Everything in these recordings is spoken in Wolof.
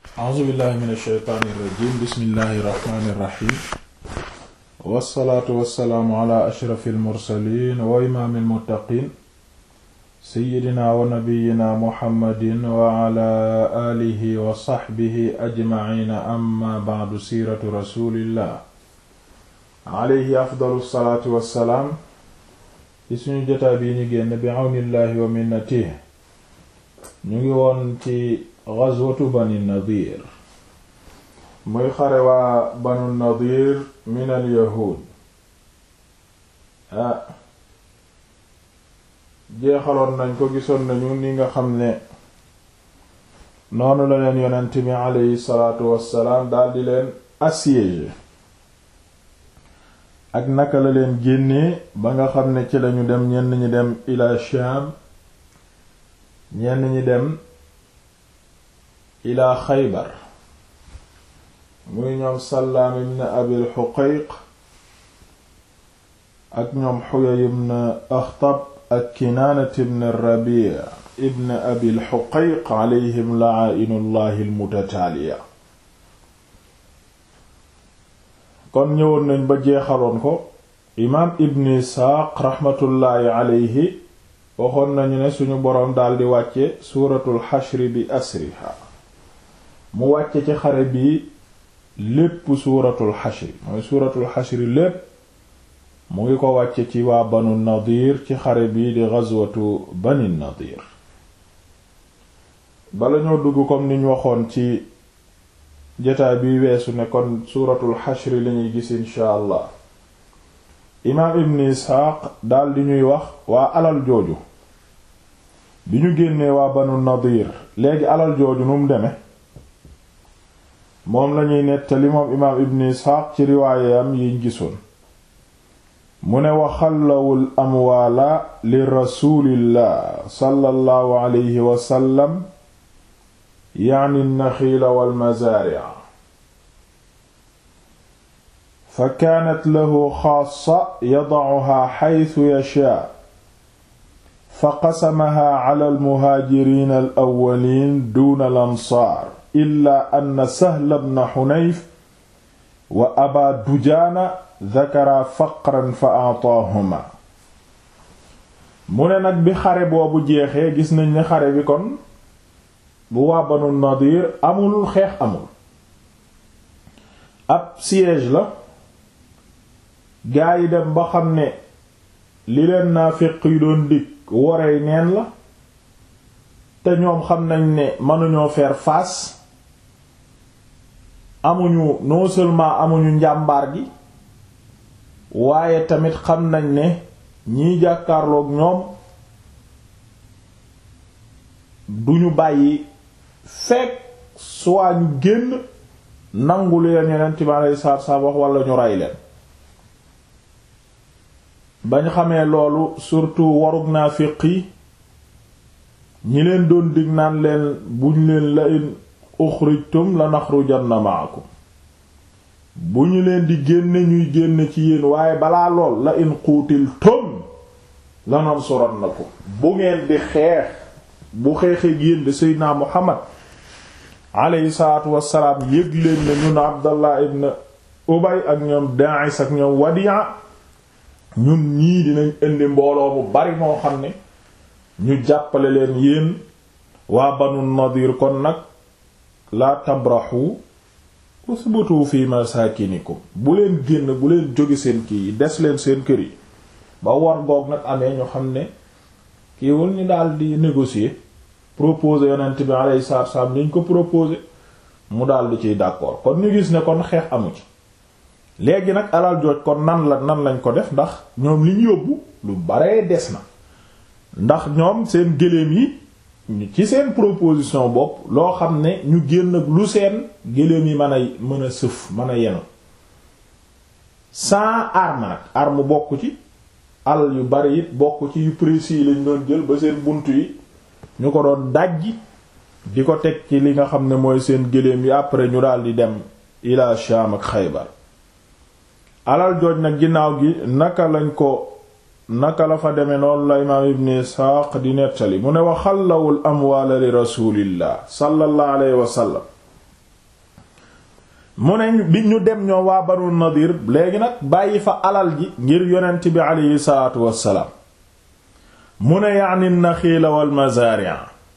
a'uuzu billahi min ash-shaytaani irrajim bismillahi irrahmani irrahim wassalaatu wassalaamu ala ashrafi almursalin wa imaami almuttaqin seyidina wa nabiyina muhammadin wa ala alihi wa saxbihi ajmaciina amma bacdu siiratu rasulillah alayhi afdalu salaatu wassalaam ci suñu jotaa bii ñu génn bi awnillahi wa minnatihi ñu ngi woon ci ghazwatu bani nadir muy xare waa banu nadir min al yahuud ah jeexaloon nañ ko gisoon nañu ni nga xam ne noonu la leen yonent bi aleyhi salaatu wassalaam daldi leen assiégé ak naka la leen génnee ba nga xam ne ci lañu dem ñenn ñi dem ila Sham ñenn ñi dem ila Xaybar muy ñoom Sallaam ibn Abil Huqayq ak ñoom Huyay ibn Akhtab ak Kinaana ibn Rabi' ibn Abil Huqayq alayhim la'aa'inullahi al-mutataaliya kon ñëwoon nañ ba jeexaloon ko imaam Ibn Isxaaq raxmatullaahi alayhi waxoon nañu ne suñu boroom daldi wàcce suuratul xashri bi asriha mu wàcce ci xare bi lépp suuratul xashri mooy suuratul xashri lépp mu ngi ko wàcce ci waa banu nadir ci xare bi di gazwatu bani nadir bala ñoo dugg comme niñ waxoon ci jotaay bi weesu ne kon suuratul xashri lañuy gis insha allah imaam ibn isxaaq daldi ñuy wax waa alal jooju bi ñu génnee waa banu nadir léegi alal jooju nu mu deme moom lañuy nettali moom imaam ibn isxaaq ci riwaayam yiñ gisoon mu ne wa xallawul amwaala li rasulillah sallallahu alayhi wa sallam yaani naxiila wal mazaari'a fa kaanat lahu xaassa yadacuhaa xaytu yashaa fa qasamahaa cala almuhaajiriina alawwaliin duuna alansaar illaa anna sahla bna xunayf wa abaa dujaana dakaraa faqran fa aataahumaa mu ne nag bi xare boobu jeexee gis nañ ne xare bi kon bu waa banu nadir amul xeex amul ab siège la gaa yi dem ba xam ne li leen naafiq yi doon dig worey neen la te ñoom xam nañ ne mënuñoo faire face amuñu non seulement amuñu njàmbaar gi waaye tamit xam nañ ne ñiy jàkkaarloog ñoom duñu bàyyi fekk soit ñu génn nangu leen yonent bi alayhi salaatu salaam wax wala ñu rey leen bañ xamee loolu surtout warug naafiq yi ñi leen doon dig naan leen buñ leen la in uxrijtum la naxrujanna ma'akum bu ñu leen di génne ñuy génn ci yéen waaye balaa lool la in quutiltum la nansurannakum bu ngeen di xeex bu xeexee yéen de Seydina Muhammad alayhi salaatu wassalaam yëg leen ne ñun Abdallah ibn Ubay ak ñoom Daa'is ak ñoom Wadi'a ñun ñii dinañ indi mbooloo bu bari moo xam ne ñu jàppale leen yéen waa Banu Nadir kon nag la tabrahu usbutu fi masakinikum bu leen génn bu leen jóge seen kii yi des leen seen kër yi ba war goog nag amee ñu xam ne kiiwul ñu daal di négocier proposer yonent bi alayhi salaatu wasallam ñu ko proposer mu daal di ciy d'accord kon ñu gis ne kon xeex amu ci léegi nag alal jooj kon nan la nan lañ ko def ndax ñoom li ñu yóbbu lu baree des na ndax ñoom seen gëléem yi ci seen proposition bopp loo xam ne ñu génn lu seen gëléem yi mën a mën a sëf mën a yenu sans arme nag arme bokk ci alal yu bari it bokk ci yu précis yi lañ doon jël ba seen bunt yi ñu ko doon dajji di ko teg ci li nga xam ne mooy seen gëléem yi après ñu daal di dem ila Sham ak Xaybar alal jooj nag ginnaaw gi naka lañ ko naka la fa demee noonu la imaam ibn isxaaq di nettali mu ne wa xallawul amwaala li rasulillah sallallahu alayhi wa sallam mu ne bi ñu dem ñoo waa banu nadir léegi nag bàyyi fa alal ji ngir yonent bi aleyhi salaatu wassalaam mu ne yaani naxiila wal mazaari'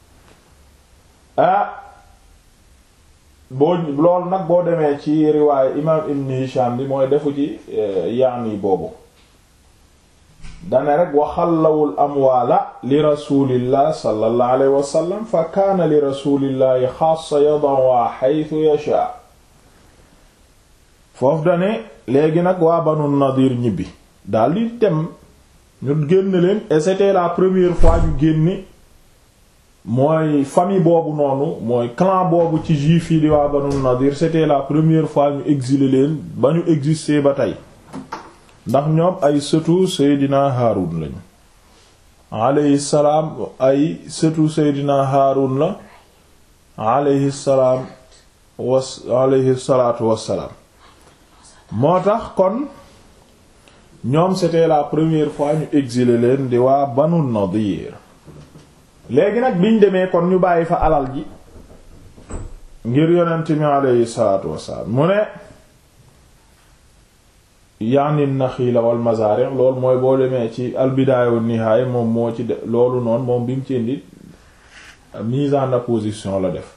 ah boo loolu nag boo demee ci riwaaye imaam ibn hisham bi mooy defu ci yaani boobu dane rek waxallawul amwaala li rasulillah sallallahu alayhi wa sallam fa kaana li rasulillahi xaasa yadawaa xaytu yasha foofu dane léegi nag waa banu nadir ñibbi daldi dem ñu génn leen et c'était la première fois ñu génne mooy famille boobu noonu mooy clan boobu ci juif yi di waa banu nadir c'était la première fois ñu exiler leen ba ñu exister ba tey ndax ñoom ay sëtu seydina haarun lañu alayhi salaam ay sëtu seydina haarun la alayhi salaam was alayhi salaatu wassalaam moo tax kon ñoom c'était la première fois ñu exiler leen di waa banu nadir léegi nag biñ demee kon ñu bàyyi fa alal ji ngir yonent mi alayhi salaatu wassalaam mu ne yaani naxiila wal mazaari loolu mooy boo demee ci albidaaya wa nihaaya moom moo ci de loolu noonu moom bi mu ci indi mise en opposition la def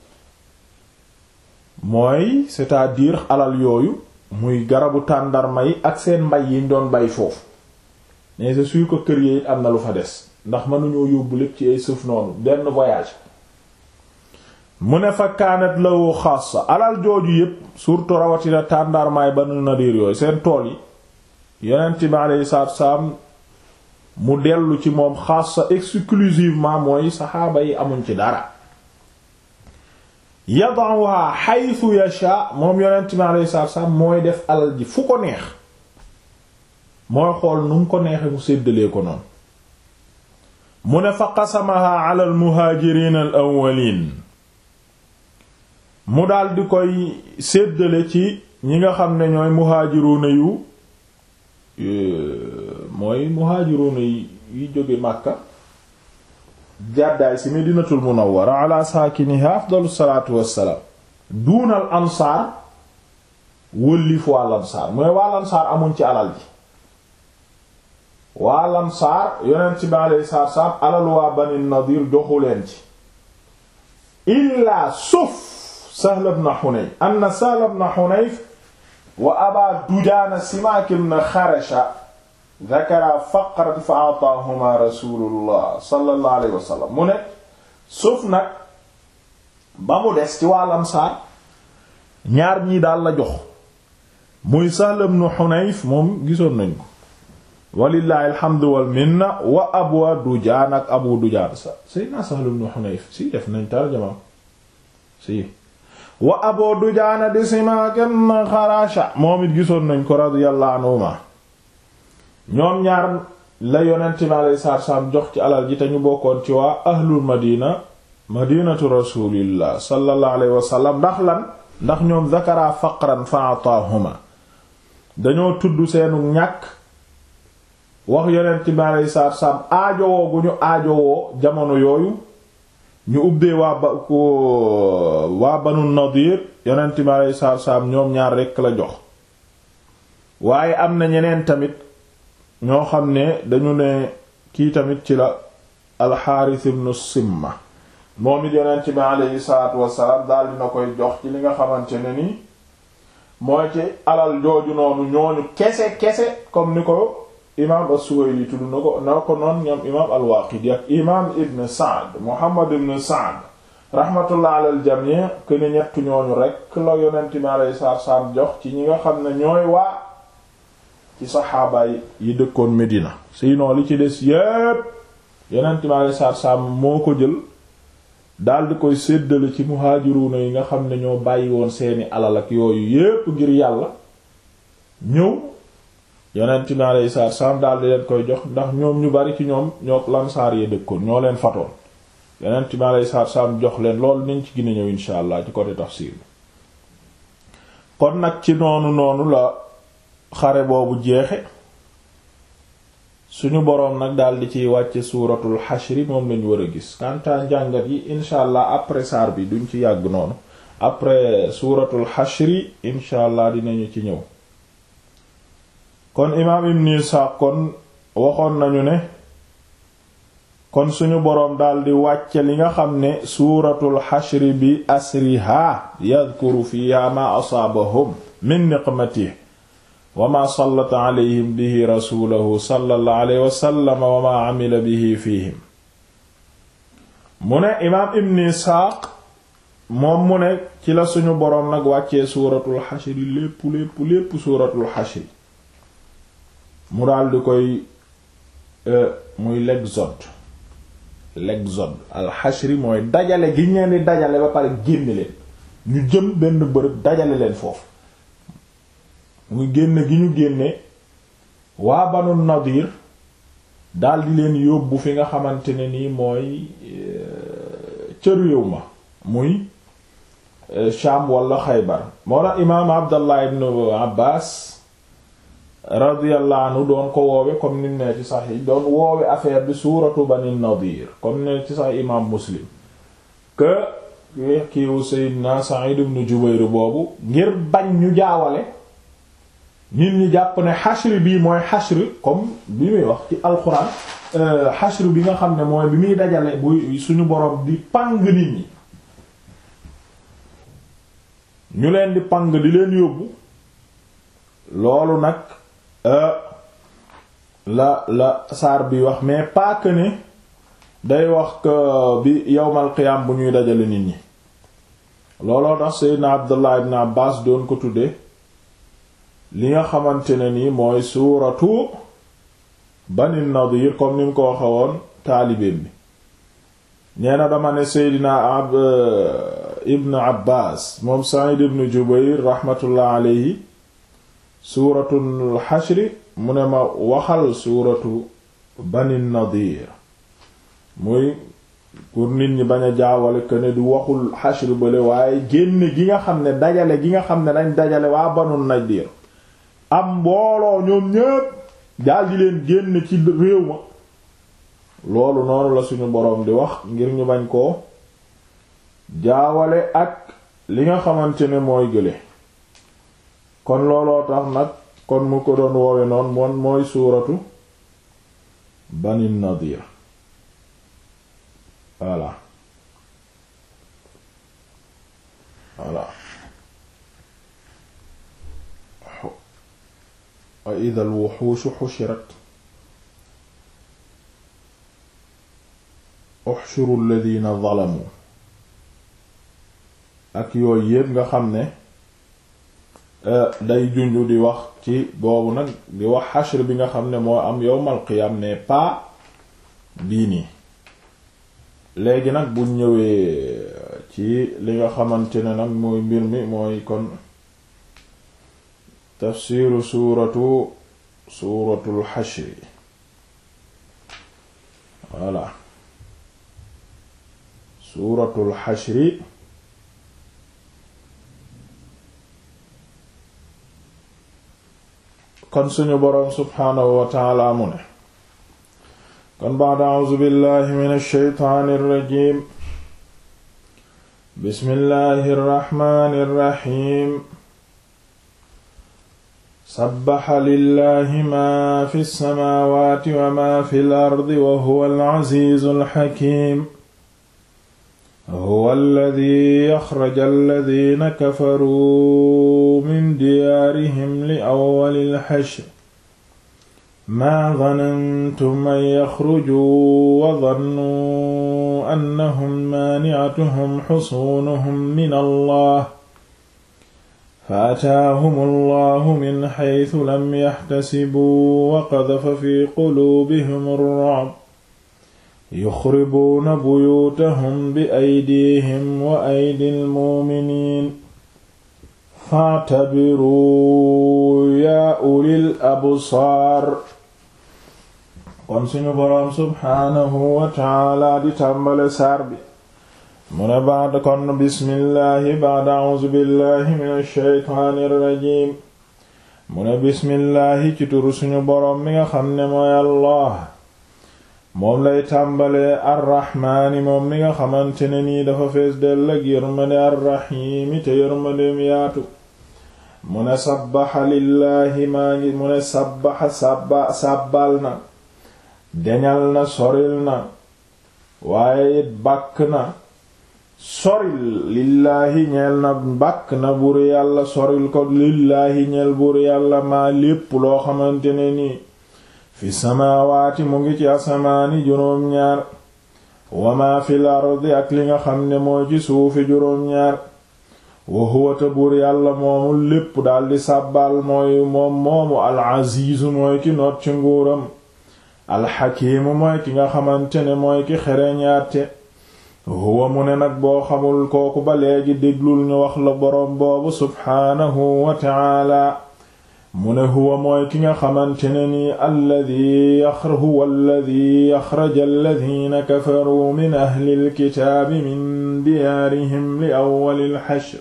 mooy c'est-à-dire alal yooyu muy garabu tàndarma yi ak seen mbay yiñ doon bay foofu mais c'est sûr que kër yi am na lu fa des ndax mënuñoo yóbbu lépp ci ay suuf noonu benn voyage mu ne fa kaanat lawu xaasa alal jooju yépp surtout rawatina tàndarmaay Banu Nadir yooyu seen tool yi yonent bi alayhi salaatu salaam mu dellu ci moom xaasa exclusivement mooy saxaaba yi amuñ ci dara yada'uha haythu yasha moom yonent bi alayhi salaatu salaam mooy def alal ji fu ko neex mooy xool nu mu ko neexe mu séddalee ko noonu mu ne fa qasamaha ala al muhaajiriin al awwaliin mu daal di koy séddale ci ñi nga xam ne ñooy muhaajiruuna yu mooy muhaajiruuna yi jóge Makka jàddaay ci Madinatul Munawwara ala saakiniha afdalu salaatu wassalaam duunal ansaar wëllif waa lansaar mooy waa lansaar amuñ ci alal ji waa lansaar yonent ci bi alayhi salaatu wassalaam alal waa Bani Nadiir joxu leen ci illaa sauf Sahl ibn Hunayf anna Sahl ibn Hunayf wa Aba Dujaana Simaak ibn Xarasha dhakara faqran fa a'taahuma Rasuulullah sallallahu alayhi wa sallam mu ne suuf nag ba mu des ci wàll Ansaar ñaar ñii daal la jox muy Sahl ibn Hunayf moom gisoon nañ ko walillahi alhamdu wal minna wa Abu Dujaana ak Abu Dujaana sa Sayyidina Sahl ibn Hunayf si def nañ tarjama si wa Abu Dujaana di Simaak ibn Xarasha moom it gisoon nañ ko radiyallahu anhuma ñoom ñaar la yonent mi alayhi salaatu salaam jox ci alal ji te ñu bokkoon ci waa ahlul madina madinatu rasulillah sallallahu alayhi wa sallam ndax lan ndax ñoom zakara faqran fa ataahuma dañoo tudd seenu ñàkk wax yonent mi alayhi salaatu salaam aajowoo gu ñu aajowoo jamono yooyu ñu ubbee waa ba ko waa banu nadir yonent mi alayhi salaatu salaam ñoom ñaar rekk la jox waaye am na ñeneen tamit ñoo xam ne dañu ne kii tamit ci la alxaaris ibnu simma moom it yonent bi aleyhi salaatu wassalaam daal dina koy jox ci li nga xamante ne ni mooy ci alal jooju noonu ñooñu kese kese comme ni ko imaam as-Suwayli tudd na ko na ko noonu ñoom imaam al-Waaqidi ak imaam ibn Sa'd Muhammad ibn Sa'd rahmatullah ala al-jamii que ne ñett ñooñu rek la yonent bi aleyhi salaatu wassalaam jox ci ñi nga xam ne ñooy waa ci saxaaba yi dëkkoon Medina sinon li ci des yépp yonent mi alei satu salaam moo ko jël daldi koy séddale ci muhaajiruuna yi nga xam ne ñoo bàyyi woon seeni alal ak yooyu yépp ngir yàlla ñëw yonent mi alei satu salaam daldi leen koy jox ndax ñoom ñu bari ci ñoom ñoo lansaar yi dëkkoon ñoo leen fatoon yonent mi alei satu salaam jox leen loolu nañ ci gën a ñëw insha allah ci côté tafsir bi kon nag ci noonu noonu la xare boobu jeexe suñu boroom nag daldi ciy wàcce suuratul xashri moom lañu war a gis kantaa njàngat yi incha allah après saar bi duñ ci yàgg noonu après suuratul xashri incha allah dinañu ci ñëw kon imaam ibn Isaaq kon waxoon nañu ne kon suñu boroom daldi wàcce li nga xam ne suuratul xashri bi asriha yadkuru fiha ma asaabahum min niqmatihi wa ma sallata alayhim bihi rasulahu sallallahu alayhi wa sallam wa ma amila bihi fihim mu ne imaam ibn Isaaq moom mu ne ci la suñu boroom nag wàccee suuratul xashri lépp lépp lépp suuratul xashri mu daal di koy muy l'exode l'exode al xashri mooy dajale gi ñeen di dajale ba pare génne leen ñu jëm benn bërëb dajale leen foofu muy génne gi ñu génne waa banu nadir daal di leen yóbbu fi nga xamante ne nii mooy ca réew ma muy Sham wala Xaybar moo tax imaam Abdallah ibn Abbas radiyallahu anhu doon ko woowe comme nim ne ci sax yi doon woowe affaire bi suuratu Bani Nadir comme ne ci sax imaam Muslim que kiiwu Seydina Sa'id ibn Jubayr boobu ngir bañ ñu jaawale nit ñi jàpp ne xashr bii mooy xashr comme bi muy wax ci alxuraan xashr bi nga xam ne mooy bi muy dajale bu suñu borom di pang nit ñi ñu leen di pang di leen yóbbu loolu nag la la saar bi wax mais pas que ne day wax que bi yawmal qiyaam bu ñuy dajale nit ñi looloo tax Seydina Abdullah ibn Abbas doon ko tudde li nga xamante ne nii mooy suuratu Bani Nadir comme ni mu ko waxe woon taalibeem bi nee na dama ne Seydina ab ibn Abbas moom Sa'id ibn Jubayr rahmatullah alayhi suuratul xashri mu ne ma waxal suuratu Bani Nadir muy pour nit ñi bañ a jaawale que ne du waxul xashri bale waaye génne gi nga xam ne dajale gi nga xam ne dañ dajale waa Banu Nadir am mbooloo ñoom ñépp daldi leen génn ci réew ma loolu noonu la suñu boroom di wax ngir ñu bañ koo jaawale ak li nga xamante ne mooy gële kon looloo tax nag kon mu ko doon woowe noonu moom mooy suuratu Bani Nadir voilà voilà wa idha al-wuhushu hushirat uxshuru alladhina zalamu ak yooyu yépp nga xam ne day junju di wax ci boobu nag di wax xashr bi nga xam ne moo am yowmal qiyam ne pas bii nii léegi nag bu ñëwee ci li nga xamante ne nag mooy mbir mi mooy kon tafsiru suuratu suuratul xashri voilà suuratul xashri kon suñu boroom subhaanahu wa taala mu ne kon ba'da a'uuzu billahi min ash-shaytaani ar-rajiim bismillahi ar-rahmaani ar-rahiim sabbaxa lillahi ma fi as-samaawaati wa ma fi al-ardi wa huwa al-'aziizu al-hakiim huwa alladhi axraja alladhina kafaruu min diyaarihim li awwali al-hashr maa dhanantum an yaxrujuu wa dhannuu annahum maani'atuhum xusuunuhum min allah fa ataahum allahu min xaytu lam yaxtasibuu wa qadafa fi quluubihim ar-ru'b yuxribuuna buyuutahum bi aydihim wa aydi almuuminiin fa'tabiruu yaa ulil absaar kon suñu boroom subxaanahu wa taala di tàmbale saar bi mu ne baad kon bismillahi baada a'uuzu billahi min alsheytaani irrajim mu ne bismillahi ci turu suñu boroom mi nga xam ne mooy allah moom lay tàmbalee arraxmaani moom mi nga xamante ne nii dafa fees dell ak yërmande arraxiimi te yërmandeem yaatu mu ne sabbaxa lillaahi maa ngi mu ne sabbaxa sàbba sàbbal na deñal na soril na waaye it bàkk na soril lillaahi ñeel na bàkk na buur yàlla soril ko lillaahi ñeel buur yàlla maa lépp loo xamante ne nii fi samaawaati mu ngi ci asamaani juróom-ñaar wa maa fil ardi ak li nga xam ne mooy ci suufi juróom-ñaar wa huwa te buur yàlla moomu lépp daldi sàbbaal mooy moom moomu al-aziizu mooy ki noot ci nguuram alxakiimu mooy ki nga xamante ne mooy ki xereñaate huwa mu ne nag boo xamul kooku ba léegi déglul ñu wax la boroom boobu subxaanahu wa taala mu ne huwa mooy ki nga xamante ne ni alladi yaxr huwa alladi yaxraja alladina kafaruu min ahli alkitaabi min diyaarihim li awwali alxashr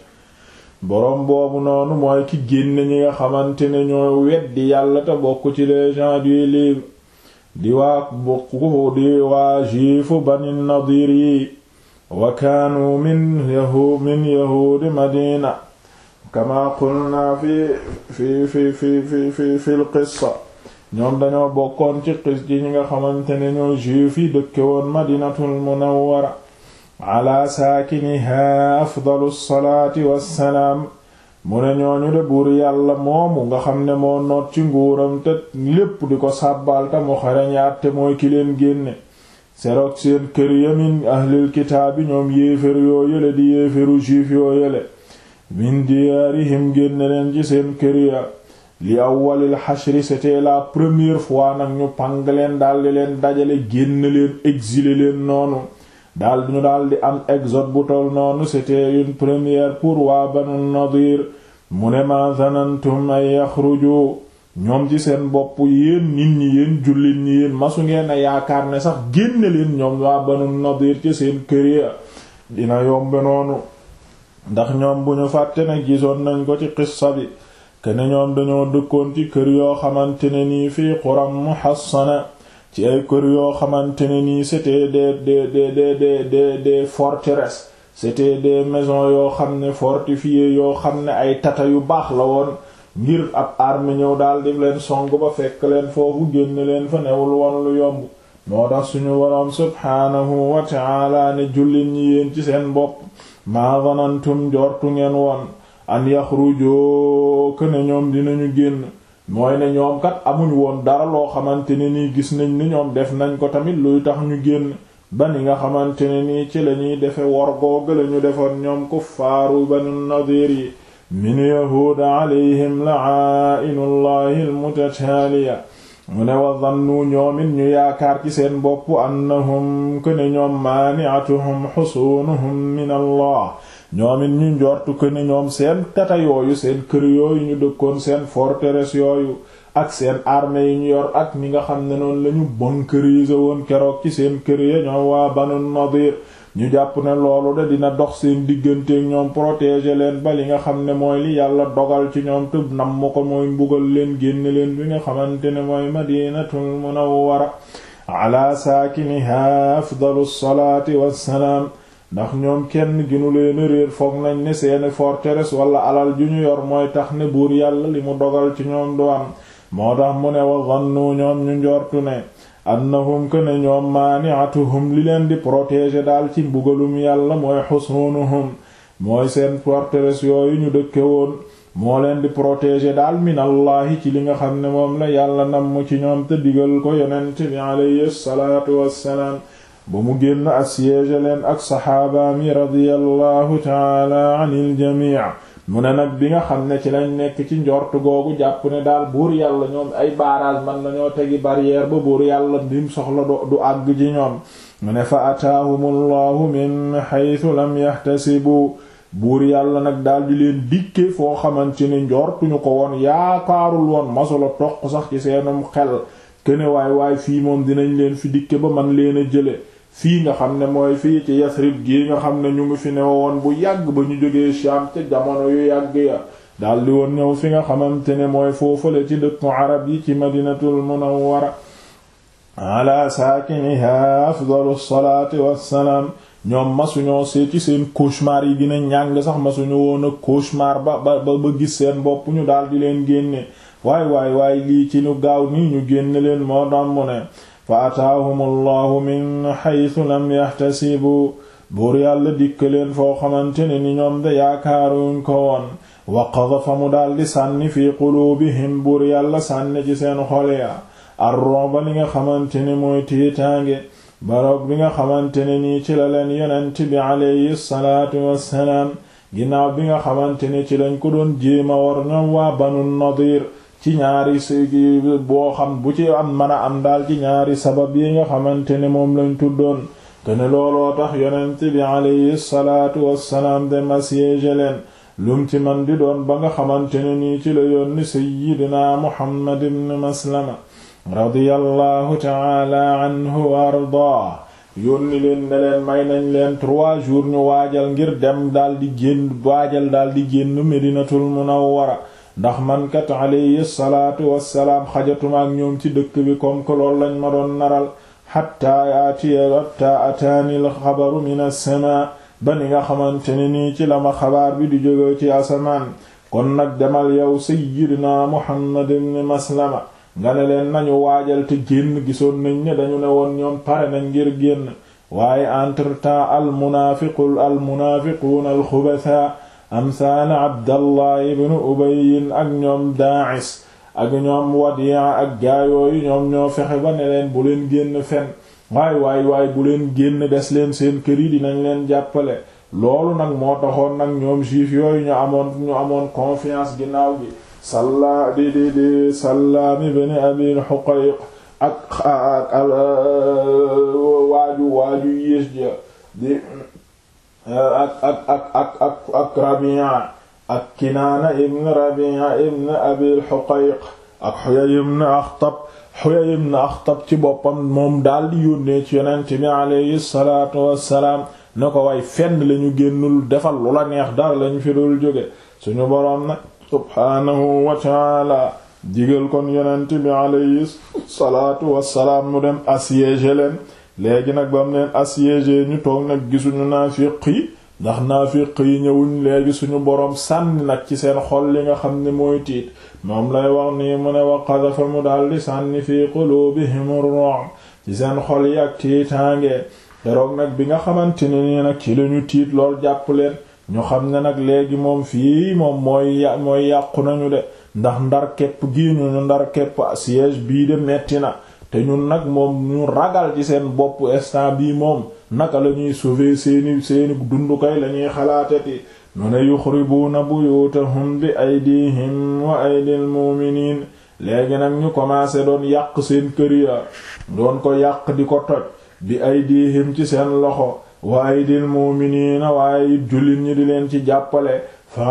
boroom boobu noonu mooy ki génn ñi nga xamante ne ñoo weddi yàlla te bokk ci les gens du livre di waa bokku di waa juifu bani nadir yi wa kaanu min yahu min yahuudi madina kama qulna fi fi fi fi fi fi fi l qissa ñoom dañoo bokkoon ci qis ji ñi nga xamante ne ñoo juif yi dëkke woon madinatul munawwara ala saakiniha afdalu salaati wassalaam mu ne ñooñu de buur yàlla moomu nga xam ne moo noot ci nguuram te lépp di ko sàbbaal te mu xarañaat te mooy ki leen génne serok seen kër yamin ahlil kitaabi ñoom yéefér yoo yële di yéeféru juif yoo yële min diyaarihim génne leen ci seen kër ya li awwalil xashri c'était la première fois nag ñu pang leen daldi leen dajale génn leen exiler leen noonu daldi ñu daldi am exode bu tol noonu c'était une première pour waa banu nadir mu ne ma zanantum ay yaxruju ñoom ci seen bopp yéen nit ñi yéen jullit ñi yéen masu ngeen a yaakaar ne sax génne leen ñoom waa banu nadir ci seen kër ya dina yombe noonu ndax ñoom bu ñu fàtte ne gisoon nañ ko ci qissa bi kene ñoom dañoo dëkkoon ci kër yoo xamante ne nii fii quram muhassana ci ay kër yoo xamante ne nii c'était des des des des des des forteresses c'était des maisons yoo xam ne fortifiées yoo xam ne ay tata yu baax la woon ngir ab armée ñëw daal di leen song ba fekk leen foofu génn leen fa newul woon lu yomb moo tax suñu waroom subhaanahu wa ta'ala ne jullit ñi yéen ci seen bopp maa zanantum jortu ngeen woon an yaxrujoo ne ñoom dinañu génn mooy ne ñoom kat amuñ woon dara loo xamante ne nii gis nañ ni ñoom def nañ ko tamit luy tax ñu génn ba ni nga xamante ne nii ci lañuy defe wor googu lañu defoon ñoom kuffaaru banu nadir yi min yahuuda alayhim la'aa'inullahi almutataaliya mu ne wa zannu ñoom it ñu yaakaar ci seen bopp annahum këne ñoom maani'atuhum xusuunuhum min allah ñoom it ñu njortu këne ñoom seen tata yooyu seen kër yooyu ñu dëkkoon seen forteresse yooyu ak seen armée yi ñu yor ak ñi nga xam ne noonu lañu bunkeriser woon keroog ci seen kër ya ñoom waa banu nadir ñu jàpp ne loolu de dina dox seen digganteek ñoom protéger leen ba li nga xam ne mooy li yàlla dogal ci ñoom tëb nam ma ko mooy mbugal leen génn leen bi nga xamante ne mooy madinatul munawwara ala saakiniha afdalu salaati wassalaam ndax ñoom kenn ginu leen réer foog nañ ne seeni forteresse wala alal ju ñu yor mooy tax ne buur yàlla li mu dogal ci ñoom du am moo tax mu ne wa zannu ñoom ñu njortu ne annahum que ne ñoom maani'atuhum li leen di protéger daal ci mbugalum yàlla mooy xusunuhum mooy seen forteresse yooyu ñu dëkke woon moo leen di protéger daal minallahi ci li nga xam ne moom la yàlla namm ci ñoom te digal ko yonent bi alayhi salaatu wassalaam ba mu génn assiéger leen ak saxaabaami radiyallahu taala anil jamii mu ne nag bi nga xam ne ci lañ nekk ci njort googu jàpp ne daal buur yàlla ñoom ay barrage man nañoo tegi barrière ba buur yàlla dim soxla du àgg ci ñoom mu ne fa ataahumullahu min haythu lam yahtasibu buur yàlla nag daal di leen dikke foo xamante ne njortuñu ko woon yaakaarul woon masula toq sax ci seenum xel kene waay waay fii moom dinañ leen fi dikke ba man leen a jële fii nga xam ne mooy fii ci Yasrib gii nga xam ne ñu ngi fi ne woon bu yàgg ba ñu jógee Sham ca jamono yu yàgg ya daldi woon ñëw fi nga xamante ne mooy foofale ci dëkku arab yi ci Madinatul Munawwara ala saakiniha afdalu salaati wassalaam ñoom masuñoo see ci seen cauchemar yi dina ñàng sax masuñu woon a cauchemar ba ba ba gis seen bopp ñu daal di leen génne waay waay waay lii ci ñu gaaw nii ñu génne leen moo dam mu ne fa ataahum allahu min xaytu lam yaxtasibu buur yàlla dikk leen foo xamante ne ni ñoom de yaakaaruñ ko woon wa qadafa mu daldi sànni fi quluubihim buur yàlla sànni ci seen xol ya ar-ru'ba li nga xamante ne mooy tiitaange baroog bi nga xamante ne nii ci la leen yonent bi alayhi salaatu wassalaam ginnaaw bi nga xamante ne ci lañ ko doon jéema war ñoom waa banu nadir ci ñaari sigi boo xam bu ci am mën a am daal ci ñaari sabab yi nga xamante ne moom lañ tuddoon kene looloo tax yonent bi alayhi salaatu wassalaam dem assiégé leen lum ci man di doon ba nga xamante ne nii ci la yónni sayyidina muhammad ibn maslama radiyallahu taala anhu wa ardaa yónni leen ne leen may nañ leen trois jours ñu waajal ngir dem daldi génn waajal daldi génn medinatul munawwara ndax man kat alayhi salaatu wassalaam xajatuma ak ñoom ci dëkk bi comme que lool lañ ma doon naral xatta yaatiya hatta ataani al xabaru min as-samaa ba ni nga xamante ne nii ci la ma xabaar bi di jóge ci asamaan kon nag demal yow sayyidina muhammad ibn maslama nga ne leen nañu waajal te génn gisoon nañ ne dañu ne woon ñoom pare nañ ngir génn waaye entre temps al munaafiqul al munaafiquun al xubatha amsaana abdallah ibn ubayyin ak ñoom daa'is ak ñoom wadiya ak gaayooyu ñoom ñoo fexe ba ne leen bu leen génn fen waay waay waay bu leen génn des leen seen kër yi dinañ leen jàppale loolu nag moo taxoon nag ñoom juif yooyu ñu amoon ñu amoon confiance ginnaaw gi salla di di di Sallaam ibn Abil Huqayq ak waaju waaju yées ja di ak ak ak ak ak ak Rabi'a ak Kinaana ibn Rabi'a ibn Abil Huqayq ak Huyay ibn Akhtab Huyay ibn Akhtab ci boppam moom daal di yónnee ci Yonent bi alayhi salaatu wassalaam ne ko way fenn lañu génnul defal lu la neex dara lañu fi dul jóge suñu boroom nag subhaanahu wa taala digal kon yonent bi alayhi salaatu wassalaam mu dem assiégé leen léegi nag ba mu leen assiégé ñu toog nag gisuñu naafiq yi ndax naafiq yi ñëwuñ léegi suñu boroom sànni nag ci seen xol li nga xam ne mooy tiit moom lay wax nii mu ne wa qadafa mu daldi sànni fi quluubihim ar-ru'b ci seen xol yi ak tiitaange keroog nag bi nga xamante ne nii nag ci lañu tiit lool jàpp leen ñu xam ne nag léegi moom fii moom mooy mooy yàqu nañu de ndax ndar képp gii ñu ñu ndar képp siège bii de metti na te ñun nag moom ñu ragal ci seen bopp instant bii moom naka la ñuy sauver seeni seeni dundukay la ñuy xalaateti nu ne yuxribuuna buyutahum bi aydihim wa aydil mu'miniin léegi nag ñu commencé doon yàq seen kër ya doon ko yàq di ko toj bi aydihim ci seen loxo wa aydil mu'miniina waaye it jullit ñi di leen ci jàppale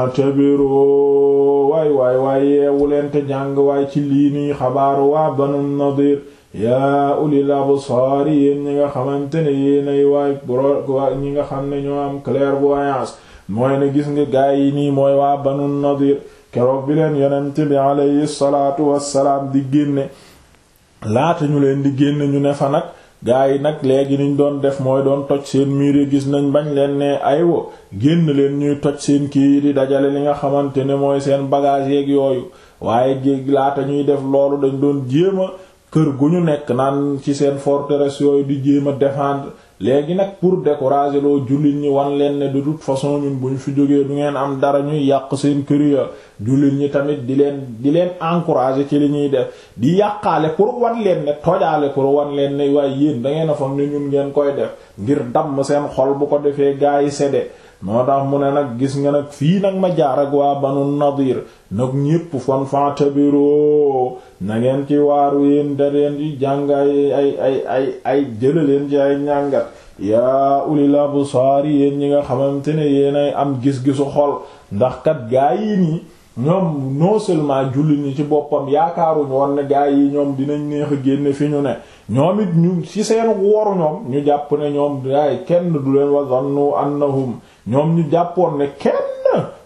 fatabiru waay waay waay yeewu leen te jàng waay ci lii nii xabaaru waa banu nadir yaa ulil absaari yéen ñi nga xamante ne yéenay waay bro ñi nga xam ne ñoo am clairvoyance mooy ne gis nga gaay yi nii mooy waa banu nadir keroog bi leen yonent bi alayhi salaatu wassalaam di génne laata ñu leen di génne ñu ne fa nag gaa yi nag léegi niñ doon def mooy doon toj seen miir yi gis nañ bañ leen ne aywa génn leen ñuy toj seen kii yi di dajale li nga xamante ne mooy seen bagage yeeg yooyu waaye géeg laata ñuy def loolu dañ doon jéem a kër gu ñu nekk naan ci seen forteresse yooyu di jéem a défendre léegi nag pour décourager loo jullit ñi wan leen ne de toute façon ñun bu ñu fi jógee du ngeen am dara ñuy yàq seen kër ya jullit ñi tamit di leen di leen encourager ci li ñuy def di yàqaale pour wan leen ne tojaale pour wan leen ne waaye yéen da ngeen a fam ne ñun ngeen koy def ngir damm seen xol bu ko defee gaa yi sedde moo tax mu ne nag gis nga nag fii nag ma jaar ak waa banu nadir nag ñépp fan fantabiroo na ngeen ci waaru yéen da leen di jàng ay ay ay ay ay jëla leen ci ay ñàngat yaa ulil absaari yéen ñi nga xamante ne yéenay am gis-gisu xol ndax kat gaa yi nii ñoom non seulement jullit ñi ci boppam yaakaaruñu woon ne gaa yi ñoom dinañ neex a génne fi ñu ne ñoom it ñu ci seen woru ñoom ñu jàpp ne ñoom yaay kenn du leen wa zannu annahum ñoom ñu jàppoon ne kenn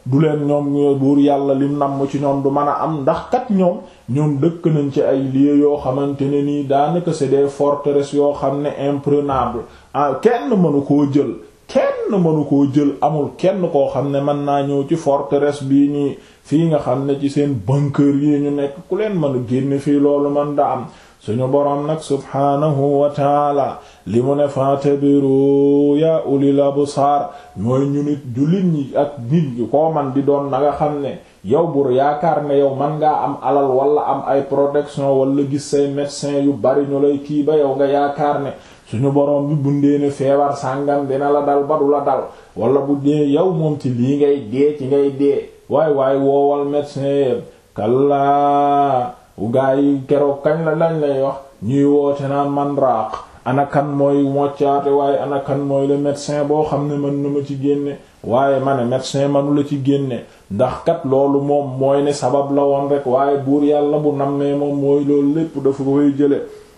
du leen ñoom buur yàlla lim namm ci ñoom du mën a am ndax kat ñoom ñoom dëkk nañ ci ay lieux yoo xamante ne nii daanaka c'est des forteresses yoo xam ne imprenables ah kenn mënu koo jël kenn mënu koo jël amul kenn koo xam ne mën naa ñëw ci forteresse bii nii fii nga xam ne ci seen bunker yi ñu nekk ku leen mën a génne fii loolu man da am suñu boroom nag subhaanahu wa taala li mu ne fatabiru ya ulil absar mooy ñu nit jullit ñi ak nit ñi koo man di doon na nga xam ne yow bur yaakaar ne yow man ngaa am alal wala am ay protection wala gis say médecin yu bari ñu lay kii ba yow nga yaakaar ne suñu boroom bi bundee ne feebar sàngam dina la dal ba du la dal wala bu dee yow moom ci lii ngay dee ci ngay dee waay waay woowal médecin yépp kallaa gaa yi keroog kañ la lañ lay wax ñuy woote naan man raaq ana kan mooy moccaate waaye ana kan mooy le médecin boo xam ne mën na ma ci génne waaye ma ne médecin manu la ci génne ndax kat loolu moom mooy ne sabab la woon rek waaye buur yàlla bu nammee moom mooy loolu lépp dafa koy jële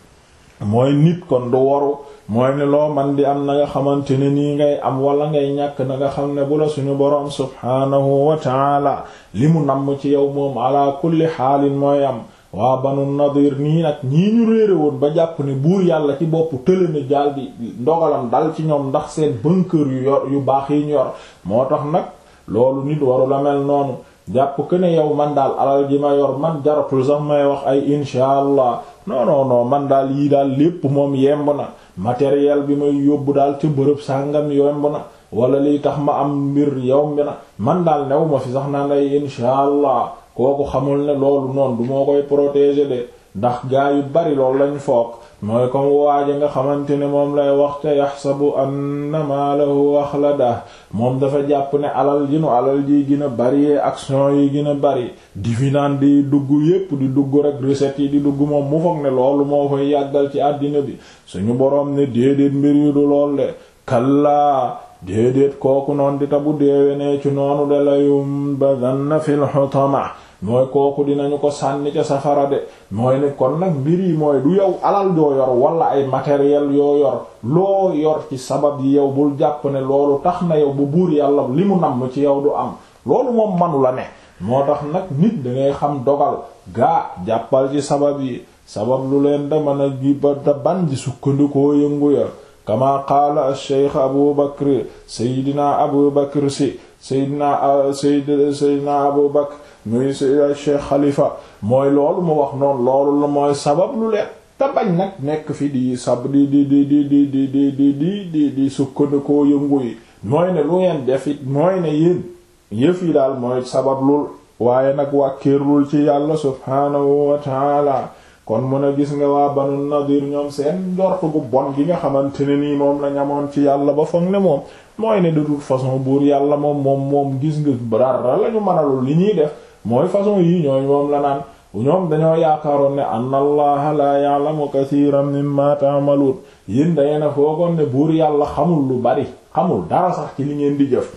mooy nit kon du waru mooy ne loo man di am na nga xamante ne nii ngay am wala ngay ñàkk na nga xam ne bu la suñu boroom subhaanahu wa taala li mu namm ci yow moom ala kulli xaalin mooy am waa banu nadir nii nag ñii ñu réere woon ba jàpp ne buur yàlla ci bopp tële na jaal di ndogalam dal ci ñoom ndax seen bunker yu yor yu baax yi ñu yor moo tax nag loolu nit waru la mel noonu jàpp que ne yow man daal alal ji ma yor man jaratul sax may wax ay insha allah non non non man daal yii daal lépp moom yemb na matériel bi may yóbbu daal ca bërëb sàngam yemb na wala liy tax ma am mbir yomb na man daal new ma fi sax naan ay insha allah kooku xamul ne loolu noonu du moo koy protéger de ndax gaa yu bari loolu lañ foog mooy comme waaja nga xamante ne moom lay wax te yaxsabu anna maalahu axlada moom dafa jàpp ne alal ji nu alal ji gën a bari action yi gën a bari dividende yi dugg yépp di dugg rek recettes yi di dugg moom mu foog ne loolu moo koy yàggal ci àddina bi suñu boroom ne déedéet mbir yu du lool de kallaa déedéet kooku noonu di tabu deewe ne ci noonu de layum badanna fil hutama mooy kooku dinañu ko sànni ca safara de mooy ne kon nag mbir yi mooy du yow alal yoo yor wala ay matériel yoo yor loo yor ci sabab yi yow bul jàpp ne loolu tax na yow bu buur yàlla li mu namm ci yow du am loolu moom manu la ne moo tax nag nit dangay xam dogal gaa jàppal ci sabab yi sabab lu leen da mën a gi ba da ban di sukkandikoo yëngu ya kama qaala alcheikh abu bakr seydina abu bakr si seydina sayd seydina abu bakr muy cheikh xalifa mooy loolu mu wax noonu loolu la mooy sabab lu leen te bañ nag nekk fi di sab di di di di di di di di di di di sukkandikoo yëngu yi mooy ne lu ngeen def it mooy ne yéen yëf yi daal mooy sabab lul waaye nag wàkkiirlul ci yàlla subhaanahu wa taala kon mun a gis nga waa banu nadir ñoom seen njort gu bon gi nga xamante ne nii moom la ñamoon ci yàlla ba foog ne moom mooy ne de toute façon buur yàlla moom moom moom gis nga dara la ñu mënalul li ñuy def mooy façon yii ñooy moom la naan ñoom dañoo yaakaaroon ne anna allaha la ya'lamu kathiran mimma ta'malun yéen dangeen a foogoon ne buur yàlla xamul lu bari xamul dara sax ci li ngeen di jëf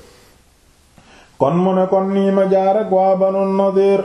kon mu ne kon nii ma jaar ak waa banu nadir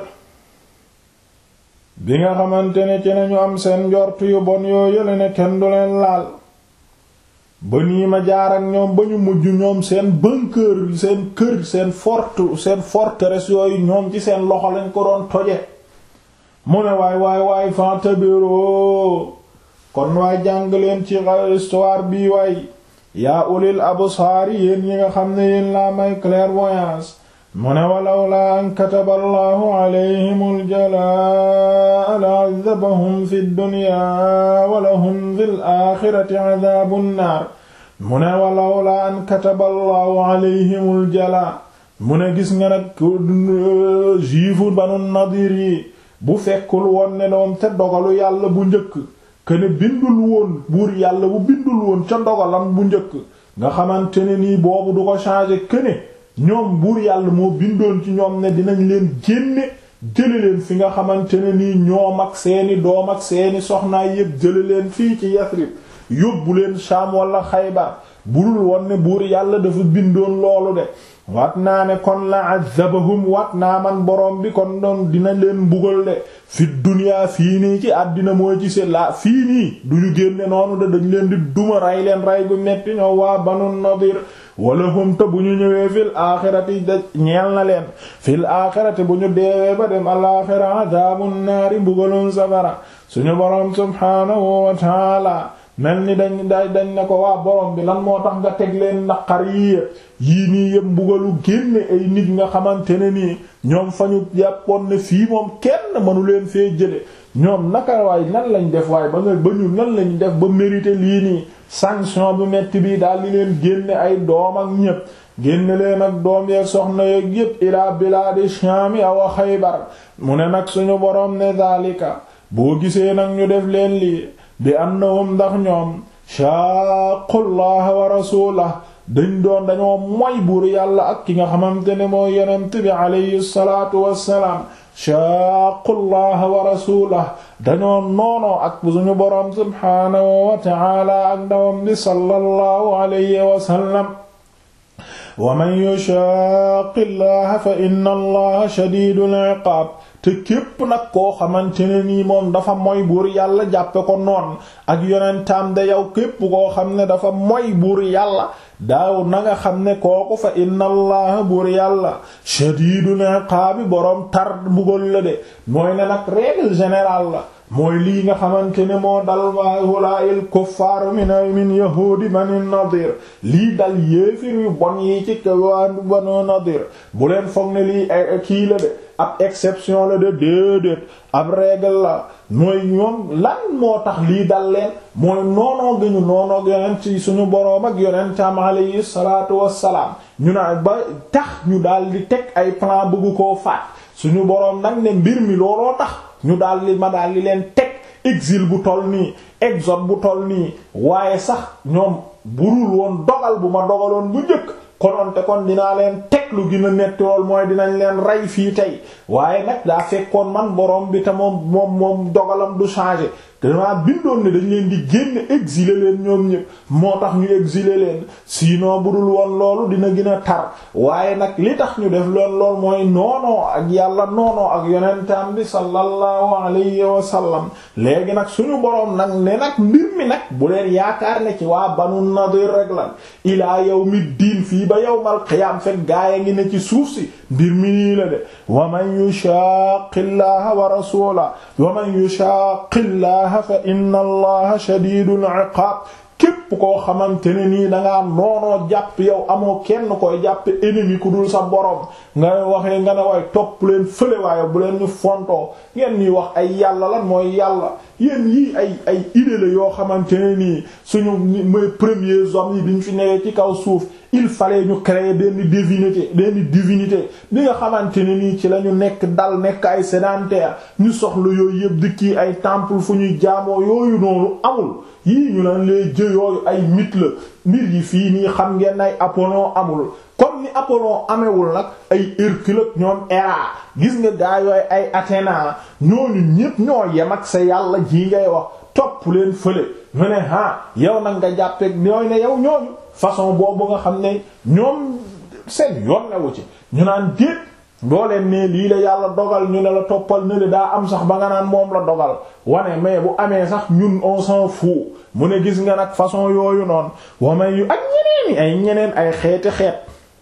bi nga xamante ne ci nañu am seen njort yu bon yoo yële ne kenn du leen laal ba nii ma jaar ak ñoom ba ñu mujj ñoom seen bunker seen kër seen fort seen forteresse yooyu ñoom ci seen loxo lañ ko doon toje mu ne waay waay waay fantabiro kon waay jàng leen ci histoire bi waay yaa ulil absaari yéen yi nga xam ne yéen laa may clairvoyance mu ne walawlaa an kataba allahu alayhim aljalaa la adabahum fi dunya wa lahum fi laaxirati adaabu nnaar mu ne walawlaa an kataba allahu alayhim aljalaa mu ne gis nga nag juifu banu nadir yi bu fekkul woon ne doom ca dogalu yàlla bu njëkk kene bindul woon buur yàlla bu bindul woon ca dogalam bu njëkk nga xamante ne nii boobu du ko changer kene ñoom buur yàlla moo bindoon ci ñoom ne dinañ leen génne jële leen fi nga xamante ne nii ñoom ak seeni doom ak seeni soxnaay yépp jële leen fii ci Yasrib yóbbu leen Sham wala Xaybar budul woon ne buur yàlla dafa bindoon loolu de wat naa ne kon la azabahum wat naa man borom bi kon doon dina leen mbugal de fi duniyaa fii nii ci àddina mooy ci seen la fii nii duñu génne noonu de dañ leen di duma rey leen rey gu metti ñoo waa banu nadir wala hum te bu ñu ñëwee fil aaxirati da ñeel na leen fil aaxirati bu ñu deewee ba dem alaaxira adaabun naari mbugalum safara suñu boroom subhaanahu wa taala mel ni dañ da dañ ne ko waa borom bi lan moo tax nga teg leen naqar yii yii nii yëpp mbugalu génne ay nit nga xamante ne nii ñoom fa ñu jàppoon ne fii moom kenn mënu leen fee jële ñoom naka waay nan lañ def waaye ba nga ba ñu nan lañ def ba mérité lii nii sanction bu metti bi daal di leen génne ay doom ak ñépp génne leen ak doom yeeg soxna yeeg yépp ilaa bilaadi Shaam aw Xaybar mu ne nag suñu boroom ne daalika boo gisee nag ñu def leen lii bi annahum ndax ñoom shaaqullaha wa rasulahu dañ doon dañoo moy buur yàlla ak ki nga xamante ne moo yonent bi alayhi salaatu wassalaam shaaqullaha wa rasulahu dañoo noonoo ak suñu boroom subhaanahu wa ta'ala ak ndawam bi sallallahu alayhi wa sallam wa man yushaaqi llaha fa inna allaha shadiidul iqaab te képp nag koo xamante ne nii moom dafa moy buur yàlla jàppe ko noon ak yonentam de yow képp koo xam ne dafa moy buur yàlla daaw na nga xam ne kooku fa inna allaha buur yàlla shadiidul iqaabi boroom tar mbugal la de mooy ne nag règle générale la mooy lii nga xamante ne moo dal haulaa'il kuffaaru min min yahuudi bani nadir lii dal yéefir yu bon yi ci kawaanu banu nadir bu leen foog ne lii kii la de ab exception la de déedéet ab règle la mooy ñoom lan moo tax lii dal leen mooy noonoo gëñu noonoo yonent ci suñu boroom ak yonentam alayhi salaatu wassalaam ñu na ba tax ñu daal di teg ay plan bëggu koo faat suñu boroom nag ne mbir mi looloo tax ñu daal di ma daal di leen teg exil bu toll nii exode bu toll nii waaye sax ñoom burul woon dogal bu ma dogaloon bu njëkk kononte kon dinaa leen teg lu gën a metti lool mooy dinañ leen rey fii tey waaye nag daa fekkoon man borom bi te moom moom moom dogalam du changer damaa bindoon ne dañ leen di génn exiler leen ñoom ñëpp moo tax ñu exiler leen sinon bu dul woon loolu dina gën a tar waaye nag li tax ñu def loon lool mooy noonoo ak yàlla noonoo ak yonentam bi sallallahu alayhi wa sallam léegi nag suñu boroom nag ne nag mbir mi nag bu leen yaakaar ne ci waa banu nadir rek lan ilaa yawmi diin fii ba yawmal qiyaam fekk gaaya ngi ne ci suuf si mbir mi nii la de wa man yushaqillaha wa rasulahu wa man yushaqillaha fa inna allaha shadidul iqab képp koo xamante ne nii dangaa noonoo jàpp yow amoo kenn koy jàppe ennemi ku dul sa borom nga waxee nga ne waaye topp leen fële waaye bu leen ñu fontoo ngeen ñuy wax ay yàlla lan mooy yàlla yéen yii ay ay idée la yoo xamante ne nii suñu mooy premiers hommes yi biñ fi newee ci kaw suuf il fallait ñu créer benn divinité benn divinité bi nga xamante ne nii ci la ñu nekk dal nekk ay sédentaire ñu soxla yooyu yëpp di kii ay temple fu ñuy jaamoo yooyu noonu amul yii ñu naan les jeux yooyu ay mythe la mbir yi fii nii xam ngeen ay Apollon amul comme ni Apollon amewul nag ay Hercule ñoom Héra gis nga gaa yooyu ay Athéna ñooñu ñépp ñoo yem ak sa yàlla ji ngay wax topp leen fële ñu ne ah yow nag nga jàppeeg ñooy ne yow ñooñu façon boobu nga xam ne ñoom seen yoon newu ci ñu naan déet boo leen ne lii la yàlla dogal ñu ne la toppal ne daa am sax ba nga naan moom la dogal wane mais bu amee sax ñun on s'en fout mu ne gis nga nag façon yooyu noonu wamay yu ak ñeneen ay ñeneen ay xeeti xeet